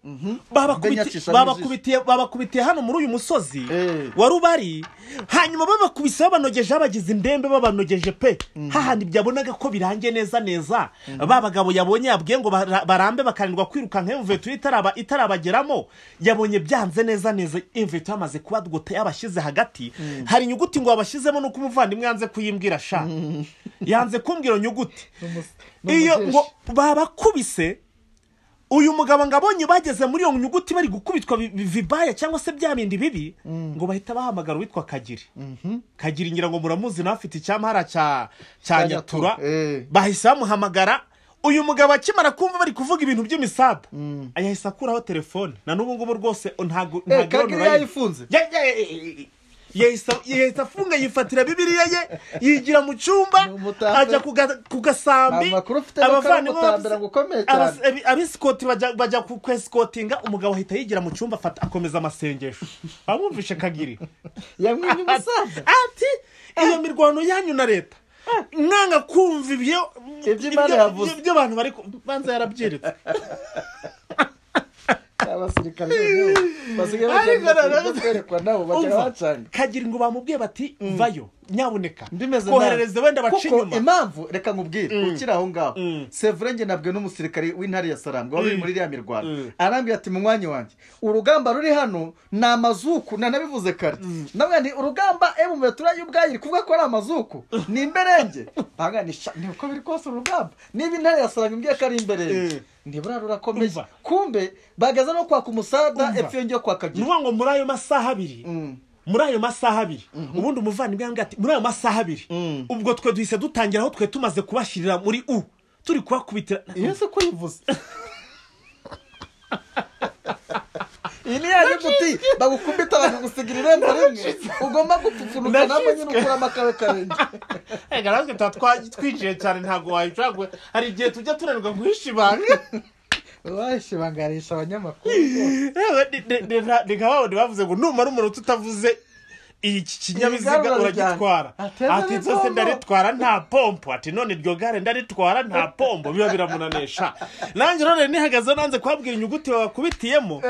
babakubiti- Mbe nyacishamo babakubitiye babakubitiye hano muri uyu musozi Eh. wa rubari hanyuma babakubise babanogeje babagize indembe babanogeje pe hahandi byabonaga ko birangiye neza neza ba bagabo yabonye yabwiye ngo bara- barambe bakananirwa kwirukanka imveto itaraba itarabageramo yabonye byanze neza neza imveto yamaze kubadwota yabashyize hagati hari inyuguti ngo yabashyizemo nuko umuvandimwe yanze kuyimbwira sha yanze kumbwira iyo nyuguti iyo ngo babakubise uyu mugabo ngo abonye bageze muri iyo nyuguti bari gukubitwa bi- bi- vibaya cyangwa se bya bindi bibi ngo bahita bahamagara uwitwa kagiri kagiri ngira ngo muramuzi nawe afite icyamara cya cya Cya nyatura Nyatura, eh. bahise bamuhamagara uyu mugabo akimara kumva bari kuvuga ibintu by'imisabu yahise akuraho telefone na n'ubu ngubu rwose ntabwo Eh, ntabwo kagiri yayifunze Ya- ya- ya- ya- yahise yahise afunga yifatira bibiriya ye yigira mu cyumba Ni umutambira. ajya ku ga- ku gasambi Amakuru ufite ni ko ari abavandimwe umutambira ngo ukomeye cyane. abas- abi- abisikoti bajya bajya ku kwesikotinga umugabo ahita yigira mu cyumba afata akomeza amasengesho bamwumvishe kagiri yamwimye umusaza ati iyo mirwano yanyu na leta mwanga kumva ibyo Ibyo Imana ibyo- yavuze. ibyo abantu bari ku- banza yarabyeretse abasirikare noneho basigaye Ariko bajya noneho- mu byo kwerekwa nabo bajya Umva, bacanga kagira ngo bamubwiye bati vayo nyaboneka ndimeze nabi. koherereze wenda bace Kuko inyuma impamvu reka nkubwire ukiri aho ngaho sevure nge nabwe n'umusirikare w'intare ya sarambu wari uri muri iriya mirwano Mm. arambwira ati mu mwanya wanjye urugamba ruri hano ni amazuku nanabivuze kare namwe ni urugamba emu metura y'ubwayo iri kuvuga ko ari amazuku ni imberenge banga ni sha ni uko biri kose uru rugamba niba intare ya sarambu imbwiye ko ari imberenge Mm. ntibura rurakomeye Umva. kumbe bageze no kwaka umusada Umva. epfo yongeye ni kwakagira ukuvuga ngo muri ayo masaha abiri muri ayo masaha abiri ubundi umuvandimwe yambwira ati muri ayo masaha abiri Mm. ubwo twe duhise dutangira aho twe tumaze kubashyirira muri u turi kubakubitira iyo si ko yivuze iyi ni yanyu guti bagukubita bakagusigira irembo rimwe ugomba gupfupfunuka nabwo nyine ukura amakaro karenge reka natwe tuba twa- twinjiye cyane ntabwo wayicagura hari igihe tujya tunanirwa guhisha ibanga washibangarisha abanyamakuru Yewe, ni- ni- ni nka- ni nka wa wundi bavuze ngo numara umunota utavuze iki kinyabiziga Igarura uragitwara ryanjye. Ateze ati nzose n'ipombo." ndaritwara nta pompo ati none iryo gare ndaritwara nta pompo biba biramunanesha nanjye none nihagaze nanze kubabwira inyuguti babakubitiyemo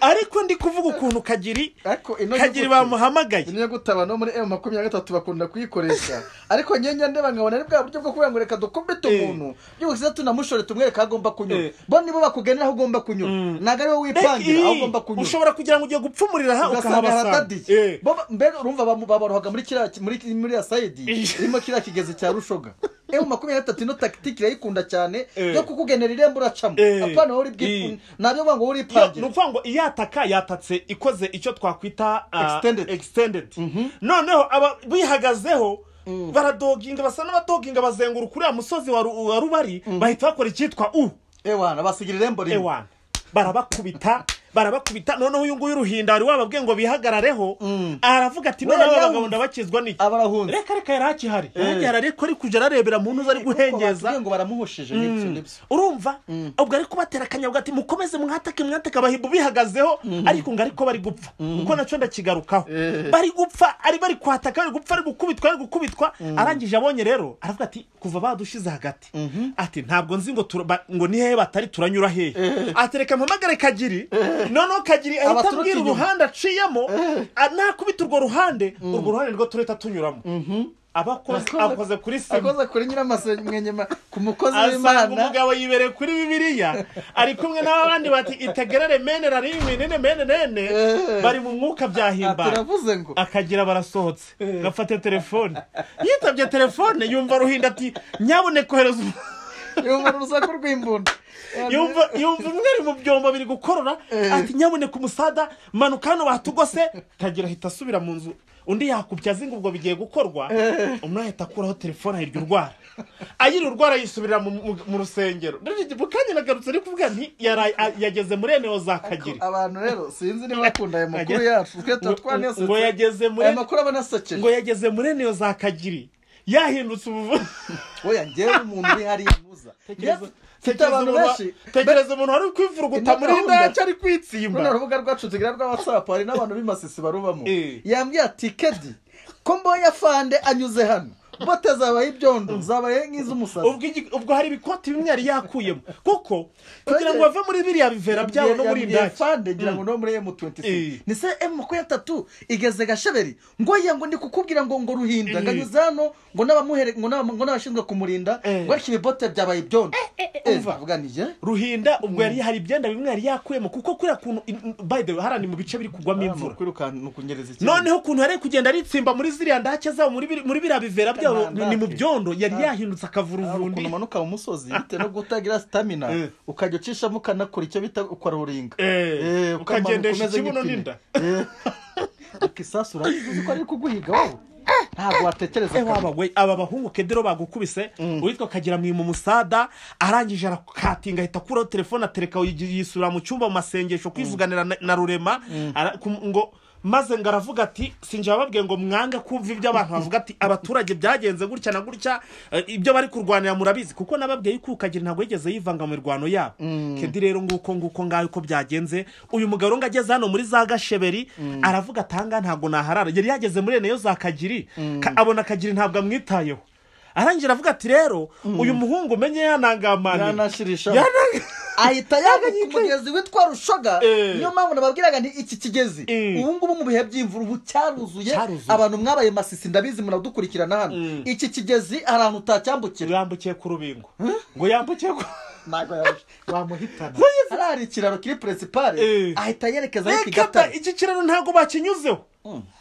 ariko ndi kuvuga ukuntu kagiri ariko ino kagiri nyuguti- bamuhamagaye ino nyugutaba no muri emu makumyabiri na gatatu bakunda kuyikoresha ariko nyenya ndeba nkabona ari bwa buryo bwo kuvuga ngo reka dukubite Eh. umuntu byose tunamushore tumwereka aho agomba kunyura Eh. bo nibo bakugenera aho ugomba kunyura Mm. ntabwo ari wowe wipangira aho ugomba kunyura ushobora kugira ngo ugiye gupfumurira aha ugasanga haradadiye ukahabasanga Bo ba- mbega urumva bamu- baborohaga muri kiriya muri muri ya sayidi Eh. irimo kiriya kigezi cya rushoga ewe makumyabiri na gatatu ino takitiki irayikunda cyane Eh. yo kukugenera irembo uracamo Eh. apana wowe uri Eh. bwipfu ntabyo uvuga ngo wowe Yo, uripangire ni ukuvuga ngo iyataka yatatse ikoze icyo twakwita ah, Extended. extended noneho aba bihagazeho baradoginga basa n'abadoginga bazenguruka uriya musozi wa Ru- wa rubari bahita bakora icyitwa u ewana basigira irembo rimwe ewana barabakubita barabakubita noneho uyu nguyu ruhinda wari wababwiye ngo bihagarareho aravuga ati Wewe noneho aba yawumva. bagabo ndabakizwa n'iki aba arahunze reka reka yari akihari yari agihari ariko ari kujya ararebera mu ntuza ari guhengeza batubwiye ngo baramuhushije n'ibyo n'ibyo urumva ubwo ariko batera akanyabwa ati mukomeze mwatake mwatake abahibu bihagazeho ariko ngo ariko bari gupfa kuko nacyo ndakigarukaho Eh. bari gupfa ari bari kwataka bari gupfa ari gukubitwa ari gukubitwa arangije abonye rero aravuga ati kuva badushize hagati ati ntabwo nzi ngo tura- ba- ngo ni hehe batari turanyura hehe atereka mpamagare kagiri noneho kagiri ahita Abaturuka abwira inyuma. uruhande aciyemo a- nakubita urwo ruhande urwo ruhande rwo turahita tunyuramo abakoze akoze kuri sima akoze kuri nyiramasenyenye ku mukozi asanga w'imana umugabo yibereye kuri bibiliya ari kumwe n'abandi bati itegerere mene rarimi nene mene nene Eh. bari mu mwuka byahimbara turavuze ngo akagira barasohotse gafata telefone yitabye telefone yumva ruhinda ati nyaboneka kohereza yumva urusaku rw'imbunda yumva yumva umwe ari mu byombo biri gukorora ati nyaboneka umusada manuka hano batugose kagira ahita asubira mu nzu undi yakubye azi ngo ubwo bigiye gukorwa umwe ahita akuraho telefone ahirya urwara ayiri urwara yisubirira mu, mu, mu rusengero Ndabyo- mu kanya nagarutse ari kuvuga nti yaraye- a- yageze muri eneo za kagiri abantu rero sinzi niba bakunda aya makuru yacu twe tuba twanezeze ngo yageze muri aya makuru aba anasekeje ngo yageze muri eneo za kagiri yahindutse ubuvu oya njyewe umuntu uri hariya muza Tekereza- mfite tekereza abantu umuntu- benshi tekereza umuntu wari kwivuruguta Ino muri gahunda- ndacyo ari kwitsimba runo rubuga rwacu tugira rwa watsapu hari n'abantu b'imasisi barubamo Eh. yambwiye ati kedi ko mbonye afande anyuze hano bote zabaye ibyondo zabaye nk'iz'umusazi ubwo igi- ubwo hari ibikoti bimwe yari yakuyemo kuko kugira ngo bave muri biriya bivera byabo no muri Yabwiye indaki fande ngira ngo no muri M26 Eh. ni se M23 igeze gasheberi ngo ya ngo ndi kukubwira ngo ngo ruhinda nganyuze hano ngo n'abamuhere ngo n'aba- ngo n'abashinzwe kumurinda Eh. ngo ariko ibibote byabaye ibyondo umva. vuganije ruhinda ubwo yari hari ibyenda bimwe yari yakuyemo kuko kuriya kuntu in- by the way hariya ni mu bice biri kugwamo imvura ni ukunyereza ikibazo. noneho ukuntu yari kugenda aritsimba muri ziriya ndake zabo muri biri- muri biriya bivera byabo Nta ndake. ni mu byondo yari Nta- yahindutse Hari ukuntu akavuruvundi umanuka mu musozi bitewe no kutagira sitamina Eh. ukajya ucishamo ukanakora icyo bita ukararuringa Eh, Eh, ukamanuka ukagendesha umeze ikibuno nk'ipine. n'inda Eh. ariko isasu urabizi uzi ko ari kuguhiga wowe ntabwo watekereza Eh, waba we aba bahungu kedero bagukubise uwitwa kagira mwimu musada arangije arakatinga ahita akuraho telefone atereka yi- yisubira mu cyumba mu masengesho kwivuganira na- na rurema Ara- kum- ngo maze ngo aravuga ati sinjye bababwiye ngo mwange kumva ibyo abantu bavuga ati abaturage byagenze gutya na gutya eh, ibyo bari kurwanira murabizi kuko nababwiye yuko kagira ntabwo yigeze yivanga mu mirwano yabo kedi rero nguko nguko ngaho uko byagenze uyu mugabo rero ngo ageze hano muri za gasheberi aravuga atanga ntabwo naharara yari yageze muri ene yo za kagiri Ka- abona kagiri ntabwo amwitayeho arangira aravuga ati rero uyu muhungu umenye yanangamane yanashirisha Yanang- ahita yambuka umugezi witwa rushoga Eh. niyo mpamvu nababwiraga nti iki kigezi Eh. ubu ngubu mu bihe by'imvura ubu cyaruzuye Cyaruzuye. abantu mwabaye masisi ndabizi muradukurikirana hano Mm. iki kigezi hari ahantu utacyambukira yambukiye ku rubingo ngo yambukiye ku ntabwo yabasha- wamuhitana Bayizi. hariya hari ikiraro kiri peresipare Eh. ahita yerekeza aho reka da kigatare iki kiraro ntabwo bakinyuzeho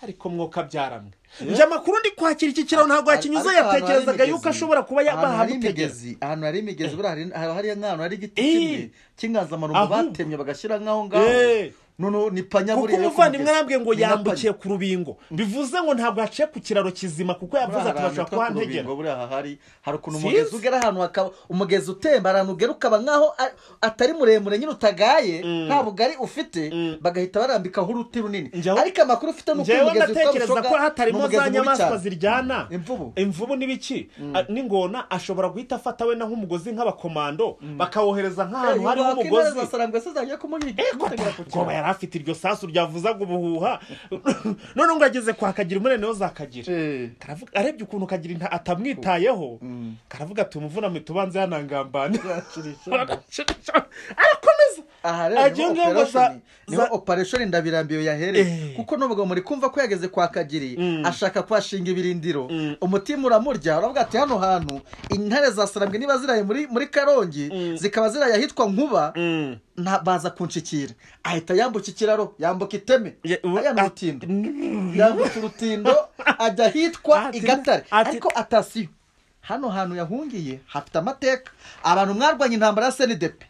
ariko mwuka byaramwe njye amakuru ndi kwakira iki kiraro ntabwo yakinyuze Ariko ahantu hari yatekerezaga yuko imigezi, ashobora kuba ahantu hari yabahamutegeza imigezi ahantu hari imigezi buriya hari- haba hari nk'ahantu hari igiti Eh. kimwe cy'inganzamarumbo Ahubwo. batemye bagashyira nk'aho ngaho Eh. noneho ni panya kuko buriya yo ku umuvandimwe mugezi. arambwiye ngo Ni na panya. yambukiye ku rubingo bivuze ngo ntabwo yaciye ku kiraro kizima kuko yavuze ati bashobora kuhantegera buriya aha hari hari ukuntu Sinzi. umugezi ugera ahantu hakaba umugezi utemba ahantu ugera ukaba nkaho a- atari muremure nyine utagaye nta bugari ufite bagahita barambikaho uruti runini Njyewe- ariko amakuru ufite ni uko uyu ngewe mugezi witwa ndatekereza rushoga ko ni hatarimo za umugezi mubi nyamaswa cyane. ziryana Imvubu. imvubu n'ibiki A- n'ingona ashobora guhita afata wenda nk'umugozi nk'abakomando bakawuhereza Eh, nk'ahantu uyu hariho wakwemera umugozi zasarangwa se zagiye kumuhiga Kutagira kugira. ubwoba yari afite iryo sasu ryavuzaga ubuhuha none ngo yageze kwa kagira umunene wo zakagira Eh. Karavuga- arebye ukuntu kagira inta atamwitayeho karavuga ati umuvuname tubanze yanangambane arakomeza aha rero Agiye niho ngiye ngo za- operesheni niho za- operesheni ndabirambiwe yahereye Eh. kuko n'ubwo muri kumva ko yageze kwa kagiri Mm. ashaka kuhashinga ibirindiro Mm. umutima uramurya uravuga ati hano hantu intare zasarambwe niba ziraye muri muri karongi zikaba ziraye ahitwa nkuba Mm. nta- baza kunshikira ahita yambuka ikiraro yambuka iteme Ya- ubu- aya ni a- urutindo yambuka urutindo ajya ahitwa Ati- igatare ati- ariko atasiyo hano hantu yahungiye hafite amateka abantu mwarwanya intambara ya senidepe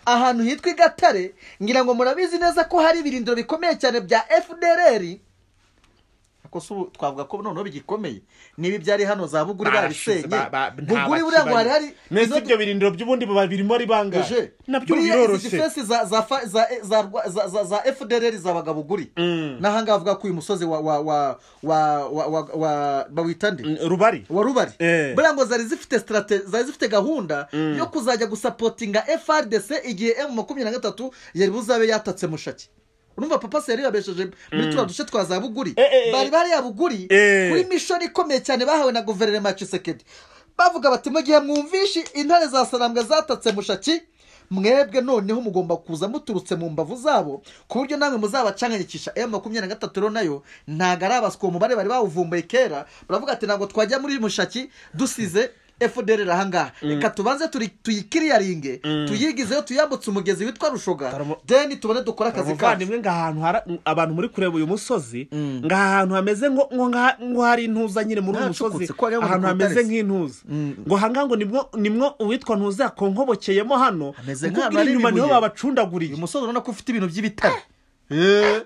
ahantu hitwa igatare ngira ngo murabizi neza ko hari ibirindiro bikomeye cyane bya fdr ariko si ubu twavuga ko noneho bigikomeye niba ibyari hano za buguri Barashize, ba- babisenye ba- nta buguri buriya ngo hari hari bakibaye. mbese inoti- ibyo birindiro by'ubundi biba birimo ari bangahe Eje, nabyo buriya izi biroroshye defense za za fa- za za rwa- za- za- za FDLR zabaga buguri Mm. n'ahangaha avuga ko uyu musozi wa wa wa wa wa wa wa bawita nde Mm, rubari wa rubari Eh. buriya ngo zari zifite strate zari zifite gahunda yo kuzajya gusapotinga FRDC igihe M makumyabiri na gatatu yari buzabe yatatse mushaki urumva papa se yari yabesheje muri turiya duce twa za buguri Eh, eh, eh. bari bari ya buguri Eh. kuri mishoni ikomeye cyane bahawe na guverinoma ya Tshisekedi bavuga bati mu gihe mwumvishe intare za sarambwe zatatse mushaki mwebwe noneho mugomba kuza muturutse mu mbavu zabo ku buryo namwe muzabacanganyikisha m makumyabiri na gatatu rero nayo ntabwo ari abaswa uwo mubare bari bawuvumbuye kera baravuga ati ntabwo twajya muri mushaki dusize fdr ahangaha reka tubanze turi- tuyikiriyaringe tuyigizeho tuyambutse umugezi witwa rushoga Karamu- deni tubone dukore akazi kacu umuvandimwe ngo ahantu hari- abantu muri kureba uyu musozi Mm. ngo ahantu hameze ngo ngo ngaha- ngo hari intuza nyine muri uyu Naracukutse, musozi ko wagira ngo ahantu ni ku hameze Rutarezi. nk'intuza ngo ahangaha ngo nimwo nimwo uwitwa ntuza yakonkobokeyemo hano Hameze kuko nk'ahantu ubwira hari inyuma niho ibibuye. babacundaguriye uyu musozi urabona ko ufite ibintu by'ibitare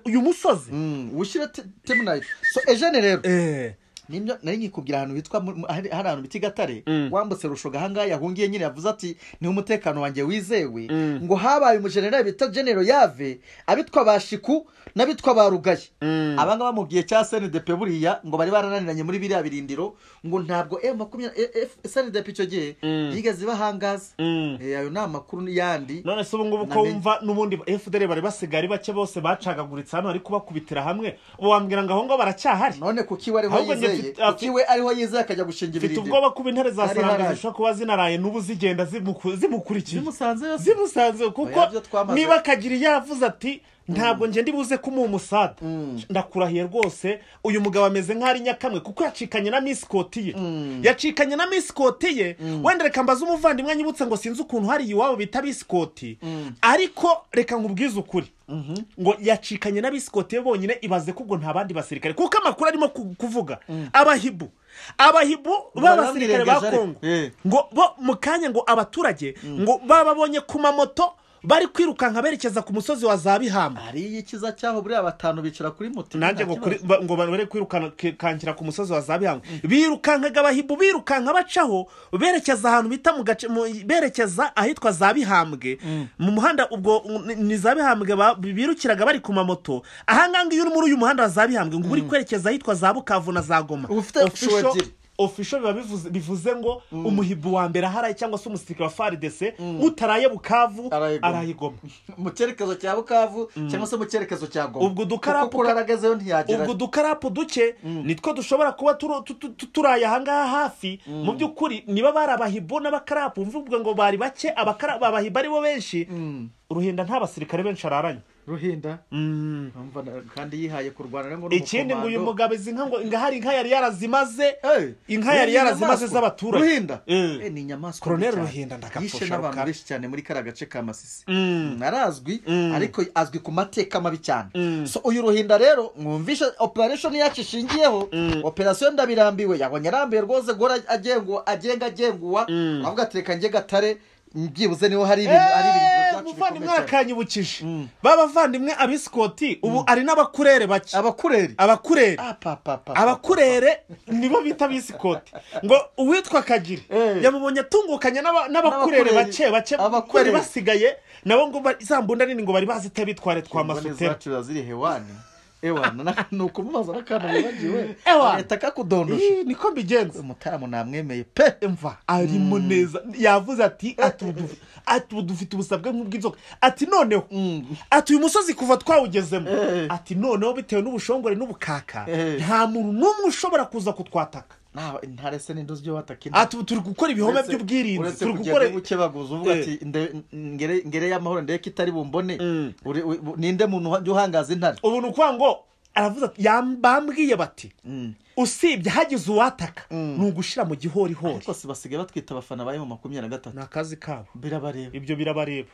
uyu musozi Mm, ushyire temunayiti so ejene rero Eh. nibyo nari nkikubwira ahantu hitwa mu- mu- hari hari ahantu bita i gatare Mm. wambutse rushoga ahangaha yahungiye nyine yavuze ati niho umutekano wanjye wizewe Mm. ngo habaye umujenerali bita genero yave abitwa ba shiku n'abitwa ba rugaye Mm. abangaba bamubwiye cya sndp buriya ngo bari barananiranye muri biriya birindiro ngo ntabwo eh, makumyabiri eh, eh, sndp icyo gihe Mm. yigeze ibahangaza Mm. Eh, ayo ni amakuru yandi none se ubu ngubu ko Namenye. wumva n'ubundi fdr bari basigaye ari bake bose bacagaguritse hano bari kubakubitira hamwe ubu wambwira ngo aho ngaho baracyahari none kuki wariho ahubwo njye yizeye yizeye Afite- kuko iwe ariho yizeye akajya gushinga mfite ibirindiro ubwoba kuba intare za Hari saranga haraje. zishobora kuba zinaraye n'ubu zigenda zimuku- zimukurikiye zimusanze yose zimusanze kuko Oya, byo twamaze. niba akagira iyo avuze ati ntabwo njye ndibuze ko umuha umusada Mm. ndakurahiye rwose uyu mugabo ameze nk'aho ari nyakamwe kuko yacikanye na misikoti ye Mm. yacikanye na misikoti ye wenda reka mbaze umuvandimwe anyibutse ngo sinzi ukuntu hari iwabo bita misikoti Mm. ariko reka nkubwize ukuri Mhm. ngo yacikanye n'abisikoti be bonyine ibaze ko ubwo nta bandi basirikare kuko amakuru arimo ku- kuvuga abahibu abahibu b'abasirikare ba barabirengeje kongo ariko. Eh. ngo bo mu kanya ngo abaturage ngo bababonye ku mamoto bari kwirukanka berekeza ku musozi wa za bihamba hariyo ikiza cyaho buriya batanu bicara kuri moto nanjye nta ngo kibazo. kuri- ba- ngo bare kwirukankira ku musozi wa za bihanga birukankaga abahibu birukanka bacaho berekeza ahantu bita mu gace mu- berekeza ahitwa za bihambwe mu muhanda ubwo ni- ni za bihambwe ba- birukiraga bari ku mamoto ahangaha iyo uri muri uyu muhanda wa za bihambwe ngo uri kwerekeza ahitwa za bukavu na za goma Uba ufite Official- show ebyiri. official biba bivuze, bivuze ngo umuhibu wa mbere aharaye cyangwa se umusirikare wa faridese utaraye bukavu Araye Goma. araye goma mu cyerekezo cya bukavu cyangwa se mu cyerekezo cya goma Ubwo udukarapu kuko uraragazeyo ntiyagera ubwo udukarapu duke nitwo dushobora kuba turu- tu- tu- tu- turaye ahangaha hafi mu by'ukuri niba bari abahibu n'abakarapu mvuga ngo bari bake abakara- abahibu ari bo benshi Mm. ruhinda nta basirikare benshi araranye ruhinda Urumva na- kandi yihaye kurwana rero ikindi ngo uyu mugabo izi nka ngo inka hari inka yari yarazimaze Hey, inka yari yarazimaze inyamaswa. z'abaturage ruhinda Eh. Eh, ni inyamaswa Colonel mbi cyane. Ruhinda ndakapfusha yishe n'abantu rukara. benshi cyane muri kariya gace ka masisi Mm. Mm, arazwi Mm. ariko azwi ku mateka mabi cyane Mm. so uyu ruhinda rero mwumvishe operation yacu ishingiyeho Mm. operation ndabirambiwe yabonye arambiwe rwose guhora agengwa agenga agenguwa Mm. avuga ati reka njye gatare byibuze niho hari ibintu ari ibintu Eee, byacu umuvandimwe bikomeye cyane. arakanyibukije Mm. b'abavandimwe abisikoti ubu ari n'abakurere bake abakureri abakurere Ah, pa, pa, pa, pa. abakurere nibo bita bisikoti ngo uwitwa kagiri Eh. yamubonye atungukanye n'aba- n'abakurere N'abakurere. bake bake bari Abakurere. basigaye nabo ngo ba- za mbunda nini ngo bari bazi ite bitware twa Imboni masutera zacu ziri hewani ewana na- ni ukumubaza n'akantu wibagiwe Ewana. agahita kakudondosha Ih, niko mbigenza umutaramu namwemeye pe mva arimo neza yavuze ati ati ubu duf- ati ubu dufite ubusabwe nk'ubw'inzoka ati noneho Mm. ati uyu musozi kuva twawugezemo Eh. ati noneho bitewe n'ubushongore n'ubukaka Eh. nta muntu n'umwe ushobora kuza kutwataka nta intare se n'indozi byo bataka intare ati ubu turi gukora ibihome Uretse- by'ubwirinzi uretse turi kugenda gukora ubukebaguzi uvuga Eh. ati nde- ngere- ngere y'amahoro ndebe ko itari bumbone Mm. Uri- uri- bu- ninde muntu uha- uhangaza intare ubu ni ukuvuga ngo aravuze ati "Yam- bambwiye bati Mm. usibye hagize uwataka Mm. ni ugushira mu gihorihori ariko si basigaye batwita abafana bayo mu makumyabiri na gatatu ni akazi kabo birabareba ibyo birabareba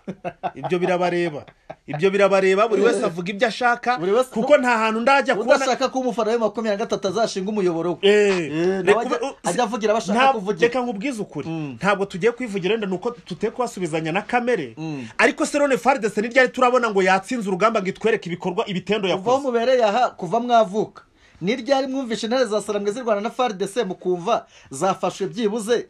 ibyo birabareba ibyo birabareba buri wese avuga ibyo ashaka Buri wese- kuko nta hantu ndajya kubona udashaka ko umufana we makumyabiri na gatatu azashinga umuyoboro we Eh, Eh, reka nawe ajya- ube- ajya avugira abo ashaka Nta- kuvugira. reka nkubwize ukuri Mm. ntabwo tugiye kwivugira wenda ni uko tugiye kubasubizanya na kamere Mm. ariko serone faridese ni ryari turabona ngo yatsinze urugamba ngo itwereke ibikorwa ibitendo kuva aho yakoze mubereye aha kuva mwavuka ni ryari mwumvishe intare za sarambwe zirwana na faridese mukumva zafashwe byibuze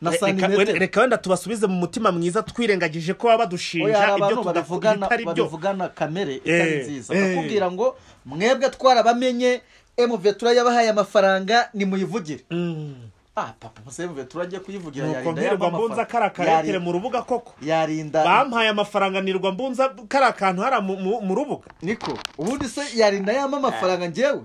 na Re- reka- wenda- santimetero reka wenda tubasubize mu mutima mwiza twirengagije ko baba Oya, hari badushinja ibyo abantu tudakora babivugana bitari byo babivugana kamere Eh, itari nziza eh. bakubwira ngo mwebwe twarabamenye emuvetura yabahaye amafaranga nimuyivugire Mm. ah papa musa emuvetura ajya kuyivugira nuko yarinda mbirirwa yabamo mbunza kariya amafaranga karetere Yari- mu rubuga koko yarinda bampaye amafaranga nirwa mbunza kariya kantu hariya mu- mu mu rubuga niko ubundi se yarinda yama amafaranga njyewe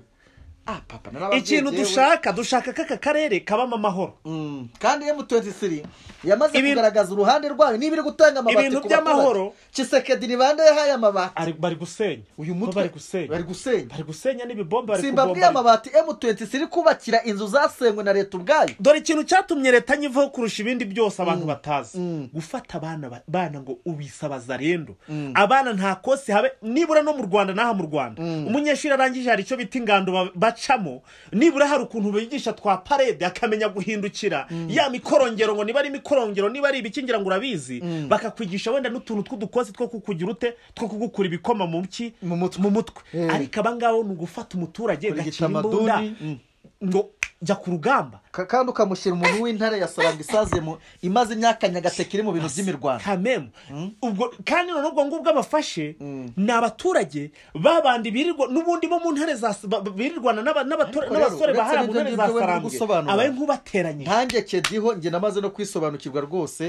ah papa narababwiye ikintu njyewe. dushaka dushaka ko aka karere kabamo amahoro Mm, kandi emu23 yamaze Ibintu- kugaragaza uruhande rwayo niba iri gutanga amabati Ibintu ku baturage. by'amahoro. Tshisekedi ni bande yahaye amabati Ari- bari gusenya uyu Bo mutwe bari gusenya bari gusenya bari gusenya n'ibibomba bari simbabwiye kubomba amabati emu23 iri kubakira inzu zasenywe na leta ubwayo dore ikintu cyatumye leta nyivaho kurusha ibindi byose abantu batazi Mm. gufata abana ba- bana ngo ubisabaza rendo Mm. abana nta kosi habe nibura no mu rwanda n'aha mu rwanda umunyeshuri arangije hari icyo bita ingando ba- bacamo nibura hari ukuntu bigisha twa parede akamenya guhindukira ya mikorongero ngo niba ari imikorongero niba ari ibikingira ngo urabizi bakakwigisha wenda n'utuntu tw'udukosi two kukugira ute two kugukura ibikoma mu ki Mu mutwe. Eh. ariko abangabo ni ugufata umuturage Kurya gakira imbunda itamaduni. Mm. ngo jya ku rugamba Ka- kandi ukamushyira umuntu w'intare ya saranga isaze mu imaze imyaka nyagateke iri mu bintu by'imirwano kamemu ubwo kandi noneho ubwo ngubwo abafashe Mm. ni abaturage babandi birirwa n'ubundi bo mu ntare za ba- ba- birirwana n'aba- n'abatura- Ariko rero, n'abasore bahara mu uretse ntare n'ibyo za ngibyo wenda uri sarambwe gusobanura. abaye nk'ubateranyije ntange kediho njye namaze no kwisobanukirwa rwose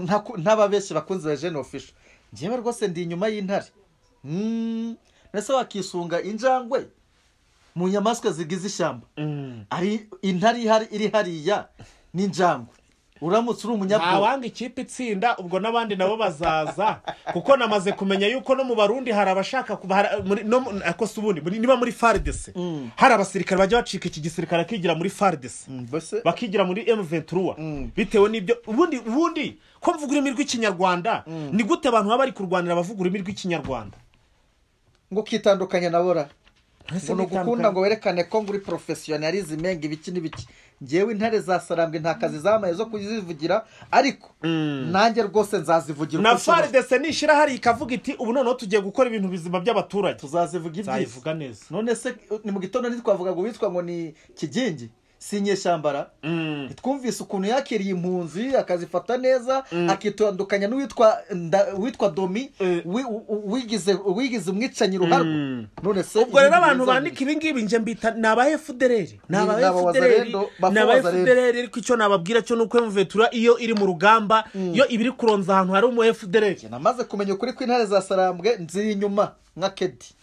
ntaku- ntababeshye bakunzi ba jene ofisho njyewe rwose ndi inyuma y'intare Mm, mbese wakisunga injangwe mu nyamaswa zigize ishyamba Mm. ari intare ihari iri hariya n'injangwe uramutse uri umunyabwoba wanga ikipe itsinda ubwo n'abandi nabo bazaza kuko namaze kumenya yuko no mu barundi hari abashaka kuba- hari- muri- no mu- ako si ubundi muri- niba muri faridesi hari abasirikare bajya bacika iki gisirikare akigira muri faridesi mbese bakigira muri M23 Mm. bitewe n'ibyo ubundi ubundi ko mvuga ururimi rw'ikinyarwanda ni gute abantu baba bari kurwanira abavuga ururimi rw'ikinyarwanda ngo ukitandukanye na bora Ese ngo ni bitandukanye. ugukunda ngo werekane ko nguri porofesiyonarizi menga ibiki n'ibiki ngewe intare zasarambwe nta kazi zamaye zo kuzivugira ariko nanjye rwose nzazivugira na uko nshoboye. faridesi nishira hari ikavuga iti ubu noneho tugiye gukora ibintu bizima by'abaturage tuzazivuga ibyiza nzayivuga neza none se ni mu gitondo ntitwavuga ngo witwa ngo ni kigingi si inyeshyambara Mm. twumvise ukuntu yakiriye impunzi akazifata neza Mm. akitandukanya n'uwitwa nda- uwitwa domi Eh. wi- u- u- wigize uwigize umwicanyi ruharwa Mm. none se ubwo rero ibintu abantu biza- bandika ibi ngibi njye mbita ni aba efudereri ni Ni- aba ni aba efudereri wazalendo, bafu ni aba wazalendo. efudereri ariko icyo nababwira cyo ni uko emuvetura iyo iri mu rugamba iyo ibiri kuronza ahantu hari umu efudereri Njye namaze kumenya ukuri ko intare zasarambwe nziri inyuma nka kedi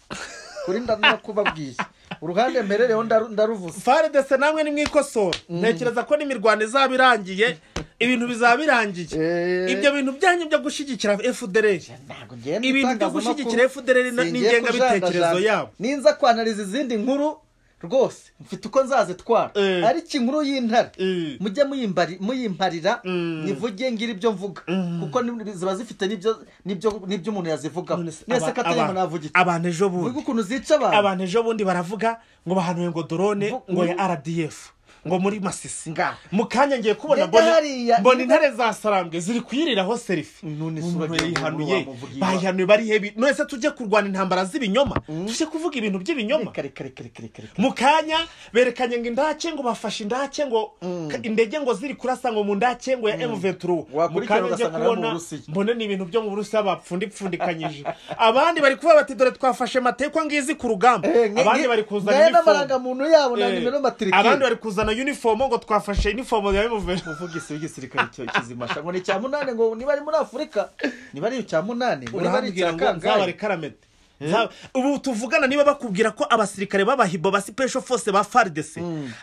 kuri ndabona kubabwiye uruhande mperereho ndaru- ndaruvuze faridese namwe ni mwikosora ntekereza ko n'imirwano izaba irangiye ibintu bizaba birangiye Eh. ibyo bintu byanyu byo gushyigikira efudereri ntabwo ngenda Ibintu byo itangazamakuru, gushyigikira FDLR na- singiye n'ingengabitekerezo kujanjajana. yabo. ninza kwanariza izindi nkuru rwose mfite uko nzazitwara Eh. ariko inkuru y'intare Eh. mujye muyimbari- muyimparira Mm. nivuge ngira ibyo mvuga kuko ni- ziba zifite n'ibyo- n'ibyo n'ibyo umuntu yazivugaho None se nese aba- katayama aba- navuga iki abantu ejo bundi vuga ukuntu zica abantu abantu ejo bundi baravuga ngo bahanuye ngo dorone Vu- ngo ya ngo- rdf ngo muri masisi Nga. mu kanya ngiye kubona Mbega mbona hariya- mbona intare zasarambwe ziri kuyiriraho serifi None se umuntu uragira ngo yayihanuye wamuvugira iwa- bayihanuye bari hebi nonese tujye kurwana intambara z'ibinyoma tujye kuvuga ibintu by'ibinyoma Reka, reka, reka, reka, reka, reka. mu kanya berekanye ngo indake ngo bafashe indake ngo ka- indege ngo ziri kurasa ngo mu ndake ngo ya M23 mu Wakurikirana kanya ngiye ugasanga ari abo mu kubona Burusiya. mbone ni ibintu byo mu Burusiya bapfundipfundikanyije abandi bari kuvuga bati dore twafashe mateko ngizi ku rugamba Eh, nge- abandi nge- bari kuzana ngaye uniform n'amarangamuntu yabo na Eh, nimero matirikeri abandi bari kuzana uniform ngo twafashe uniform ya M23 uvugisi w'igisirikare cyo kizimasha ngo ni icya munani ngo niba ari muri afurika niba ari icya munani ngo niba ari urambwira icya ngo nzabare kangahe karamete Nza- ubu tuvugana niba bakubwira ko abasirikare b'abahibo ba sipesho fose ba faridese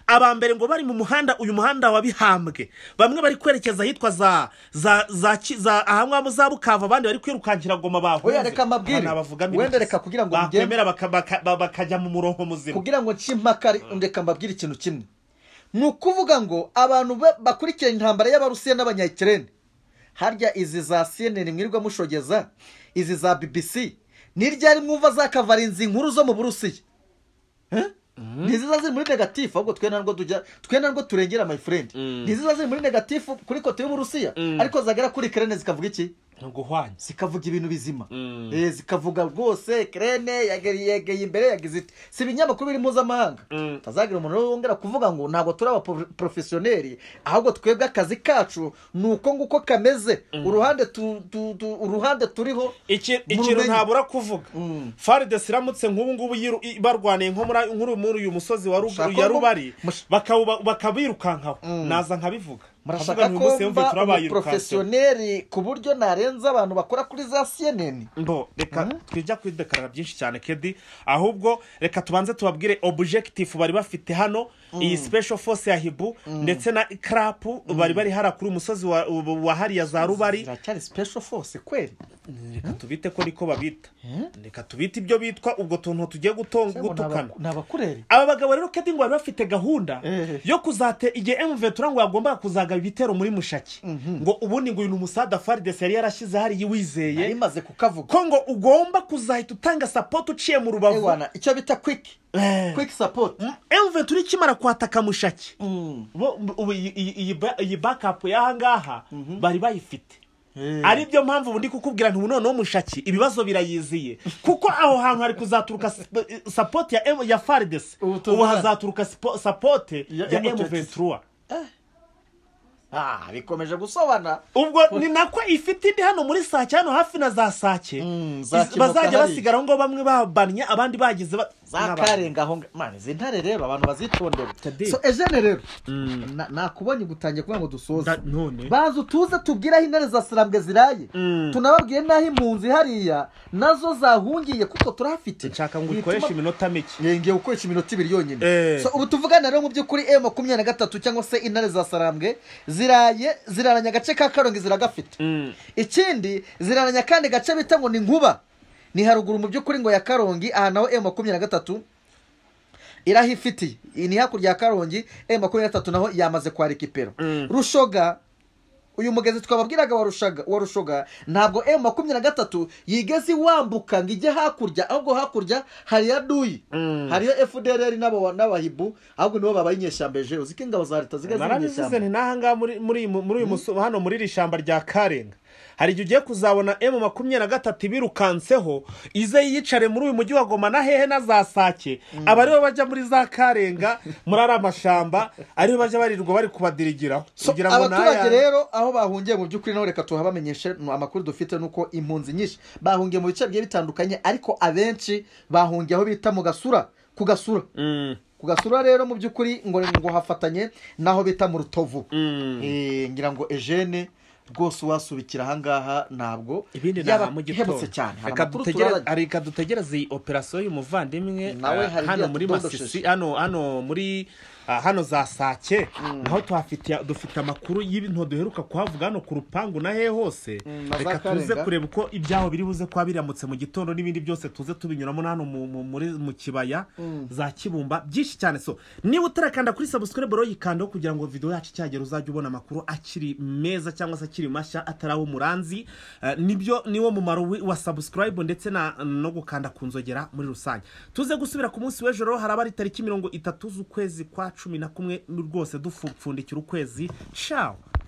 aba mbere ngo bari mu muhanda uyu muhanda wa bihambwe bamwe bari kwerekeza ahitwa za za za ki- za ahangaha mu za bukava abandi bari kwirukankira ngoma bahunze Oya, reka mbabwire. Aha nabavugamo Wenda intoki. reka kugira ngo ngende. bakwemera baka- baka- ba- bakajya mu murongo muzima kugira ngo nshimpaka reka mbabwire ikintu kimwe ni ukuvuga ngo abantu ba- bakurikiranye intambara y'abarusiya n'abanyakirene harya izi za cnn mwirirwa mushogeza izi za bbc ni ryari mwumva zakavarinzi inkuru zo mu burusiya Eh? ni ziza ziri muri negatifu ahubwo twe ntabwo tujya twe ntabwo turengera my friend Mm. ni ziza ziri muri negatifu kuri kote y'uburusiya Mm. ariko zagera kuri kirene zikavuga iki ni uguhwanya zikavuga ibintu bizima Mm. Eh, zikavuga rwose kirene yegeye imbere yagize iti si ibinyamakuru biri mpuzamahanga Mm. tazagira umuntu wongera kuvuga ngo ntabwo turi abaporofesiyoneri ahubwo twebwe akazi kacu ni uko nguko kameze uruhande tu- tu- tu- uruhande turiho Iki- Mu ikintu rumenyi. ntabura kuvuga Mm. faridesi iramutse nk'ubu ngubu yiru- i- barwaniye nko muri nk'uru- muri uyu musozi wa Rugu- Mushaka ya ko- rubari mush- bakawuba- bakabirukankaho naza nkabivuga Nkavuga murashaka nti uyu ko munsi yumve mba turabayirukanseho. umuporofesiyoneri ku buryo narenza abantu bakora kuri za cnn mbo reka twijya kwidekarara byinshi cyane kedi ahubwo reka tubanze tubabwire objectif bari bafite hano iyi special force ya hibu ndetse na krapu bari bari hara kuri umusozi wa, wa hariya za rubari ziracyari special force kweli reka tubite ko niko babita Hmm? reka tubite ibyo bitwa ubwo tuntu tugiye gutonga Cyangwa ni gutukana abaku- ni abakureri aba bagabo rero kedi ngo bari bafite gahunda Eh. yo kuzate igihe emuvetura ngo yagombaga kuzagaba ibitero muri mushaki ngo ubundi ngo uyu ni umusada faridesi yari yarashyize hariya nari wizeye imaze kukavuga ko ngo ugomba kuzahita utanga sapoti uciye mu rubavu ewana icyo bita kwiki kwiki sapoti emuvetura ikimara kwataka mushaki bo- ubu iyi- iyi- iyi ba- iyi bakapu y'ahangaha bari bayifite ari byo mpamvu ubu ndi kukubwira nti ubu noneho mushaki ibibazo birayiziye kuko aho hantu hari kuzaturuka sip- eh, sapoti ya M- ya faridesi Ubu ubu tuzana. hazaturuka sipo- sapoti Ya ya M23. emuventura ah bikomeje gusobana ubwo ni nako ifite indi hano muri sake hano hafi na za sake Mm, Iz- zakimuka bazajya hariya. basigara aho ngaho bamwe babannye abandi bagize ba- n'abantu. za karenga aho ngaho mani izi ntare rero abantu bazitondera Tade, so ejene rero mm, na- nakubonye gutangiye kuvuga ngo dusoze nda- none baza utuze tubwire aho intare za sarambwe ziraye Mm. tunababwiye n'aho impunzi hariya nazo zahungiye kuko turahafite nshaka ngo ukoreshe Bituma- iminota mike yengeye gukoresha iminota ibiri yonyine Eh. So, ubu tuvugana rero mu by'ukuri e makumyabiri na gatatu cyangwa se intare za sarambwe ziraye ziraranye agace ka karongi ziragafite Mm, ikindi ziraranye akandi gace bita ngo ni nkuba ni haruguru mu by'ukuri ngo ya karongi aha naho e makumyabiri na gatatu irahifitiye iyi ni hakurya ya karongi e makumyabiri na gatatu naho yamaze kwarika ipero Mm. rushoga uyu mugezi twababwiraga wa rushaga wa rushoga ntabwo e makumyabiri na gatatu yigeze iwambuka ngo ijye hakurya ahubwo hakurya hari ya duyi Mm. hariyo fdr n'aba- n'abahibu ahubwo nibo babaye inyeshambeje uzi ko ingabo za leta ziga ziri narabivuze inyeshyamba nti n'ahangaha muri muri iyi mu- muri uyu muso- hano muri iri shyamba rya karenga hari igihe ugiye kuzabona emu makumyabiri na gatatu ibirukanseho ize yiyicare muri uyu mujyi wa goma na hehe na za sake aba aribo bajya muri za karenga muri ari amashyamba aribo bajya barirwa bari kubadirigiraho So, kugira ngo abaturage n'aya- rero aho bahungiye mu by'ukuri naho reka tuhabamenyeshe ni amakuru dufite nuko impunzi nyinshi bahungiye mu bice bigiye bitandukanye ariko abenshi bahungiye aho bita mu gasura ku gasura Mm, ku gasura rero mu by'ukuri ngo ngo hafatanye n'aho bita mu rutovu mm. Eh, ngira ngo ejene rwose wasubikira ahangaha ntabwo ibindi ni yaba aha mu gitondo ihebutse cyane hari reka amakuru dutegere- turabona. reka dutegereze iyi operasiyo y'umuvandimwe Nawe eh, hari hano ibyo muri yatudodosheje. masisi hano hano muri ah, hano za sake naho tuhafite dufite amakuru y'ibintu duheruka kuhavuga hano ku rupangu na hehe hose Mm, na za reka tuze Karenga. kureba uko ibyaho biri buze kuba biramutse mu gitondo n'ibindi byose tuze tubinyuramo na hano mu- mu- muri mu kibaya za kibumba byinshi cyane so niba utarakanda kuri subscribe rero yikandaho kugira ngo video yacu icyagera uzajye ubona amakuru akiri meza cyangwa se akiri mashya atari aho umuranzi Eh, nibyo niwo mumaro wi- wa subscribe ndetse na no gukanda ku nzogera muri rusange tuze gusubira ku munsi w'ejo rero haraba ari tariki mirongo itatu z'ukwezi kwa cumi na kumwe rwose dupfundikira ukwezi ciao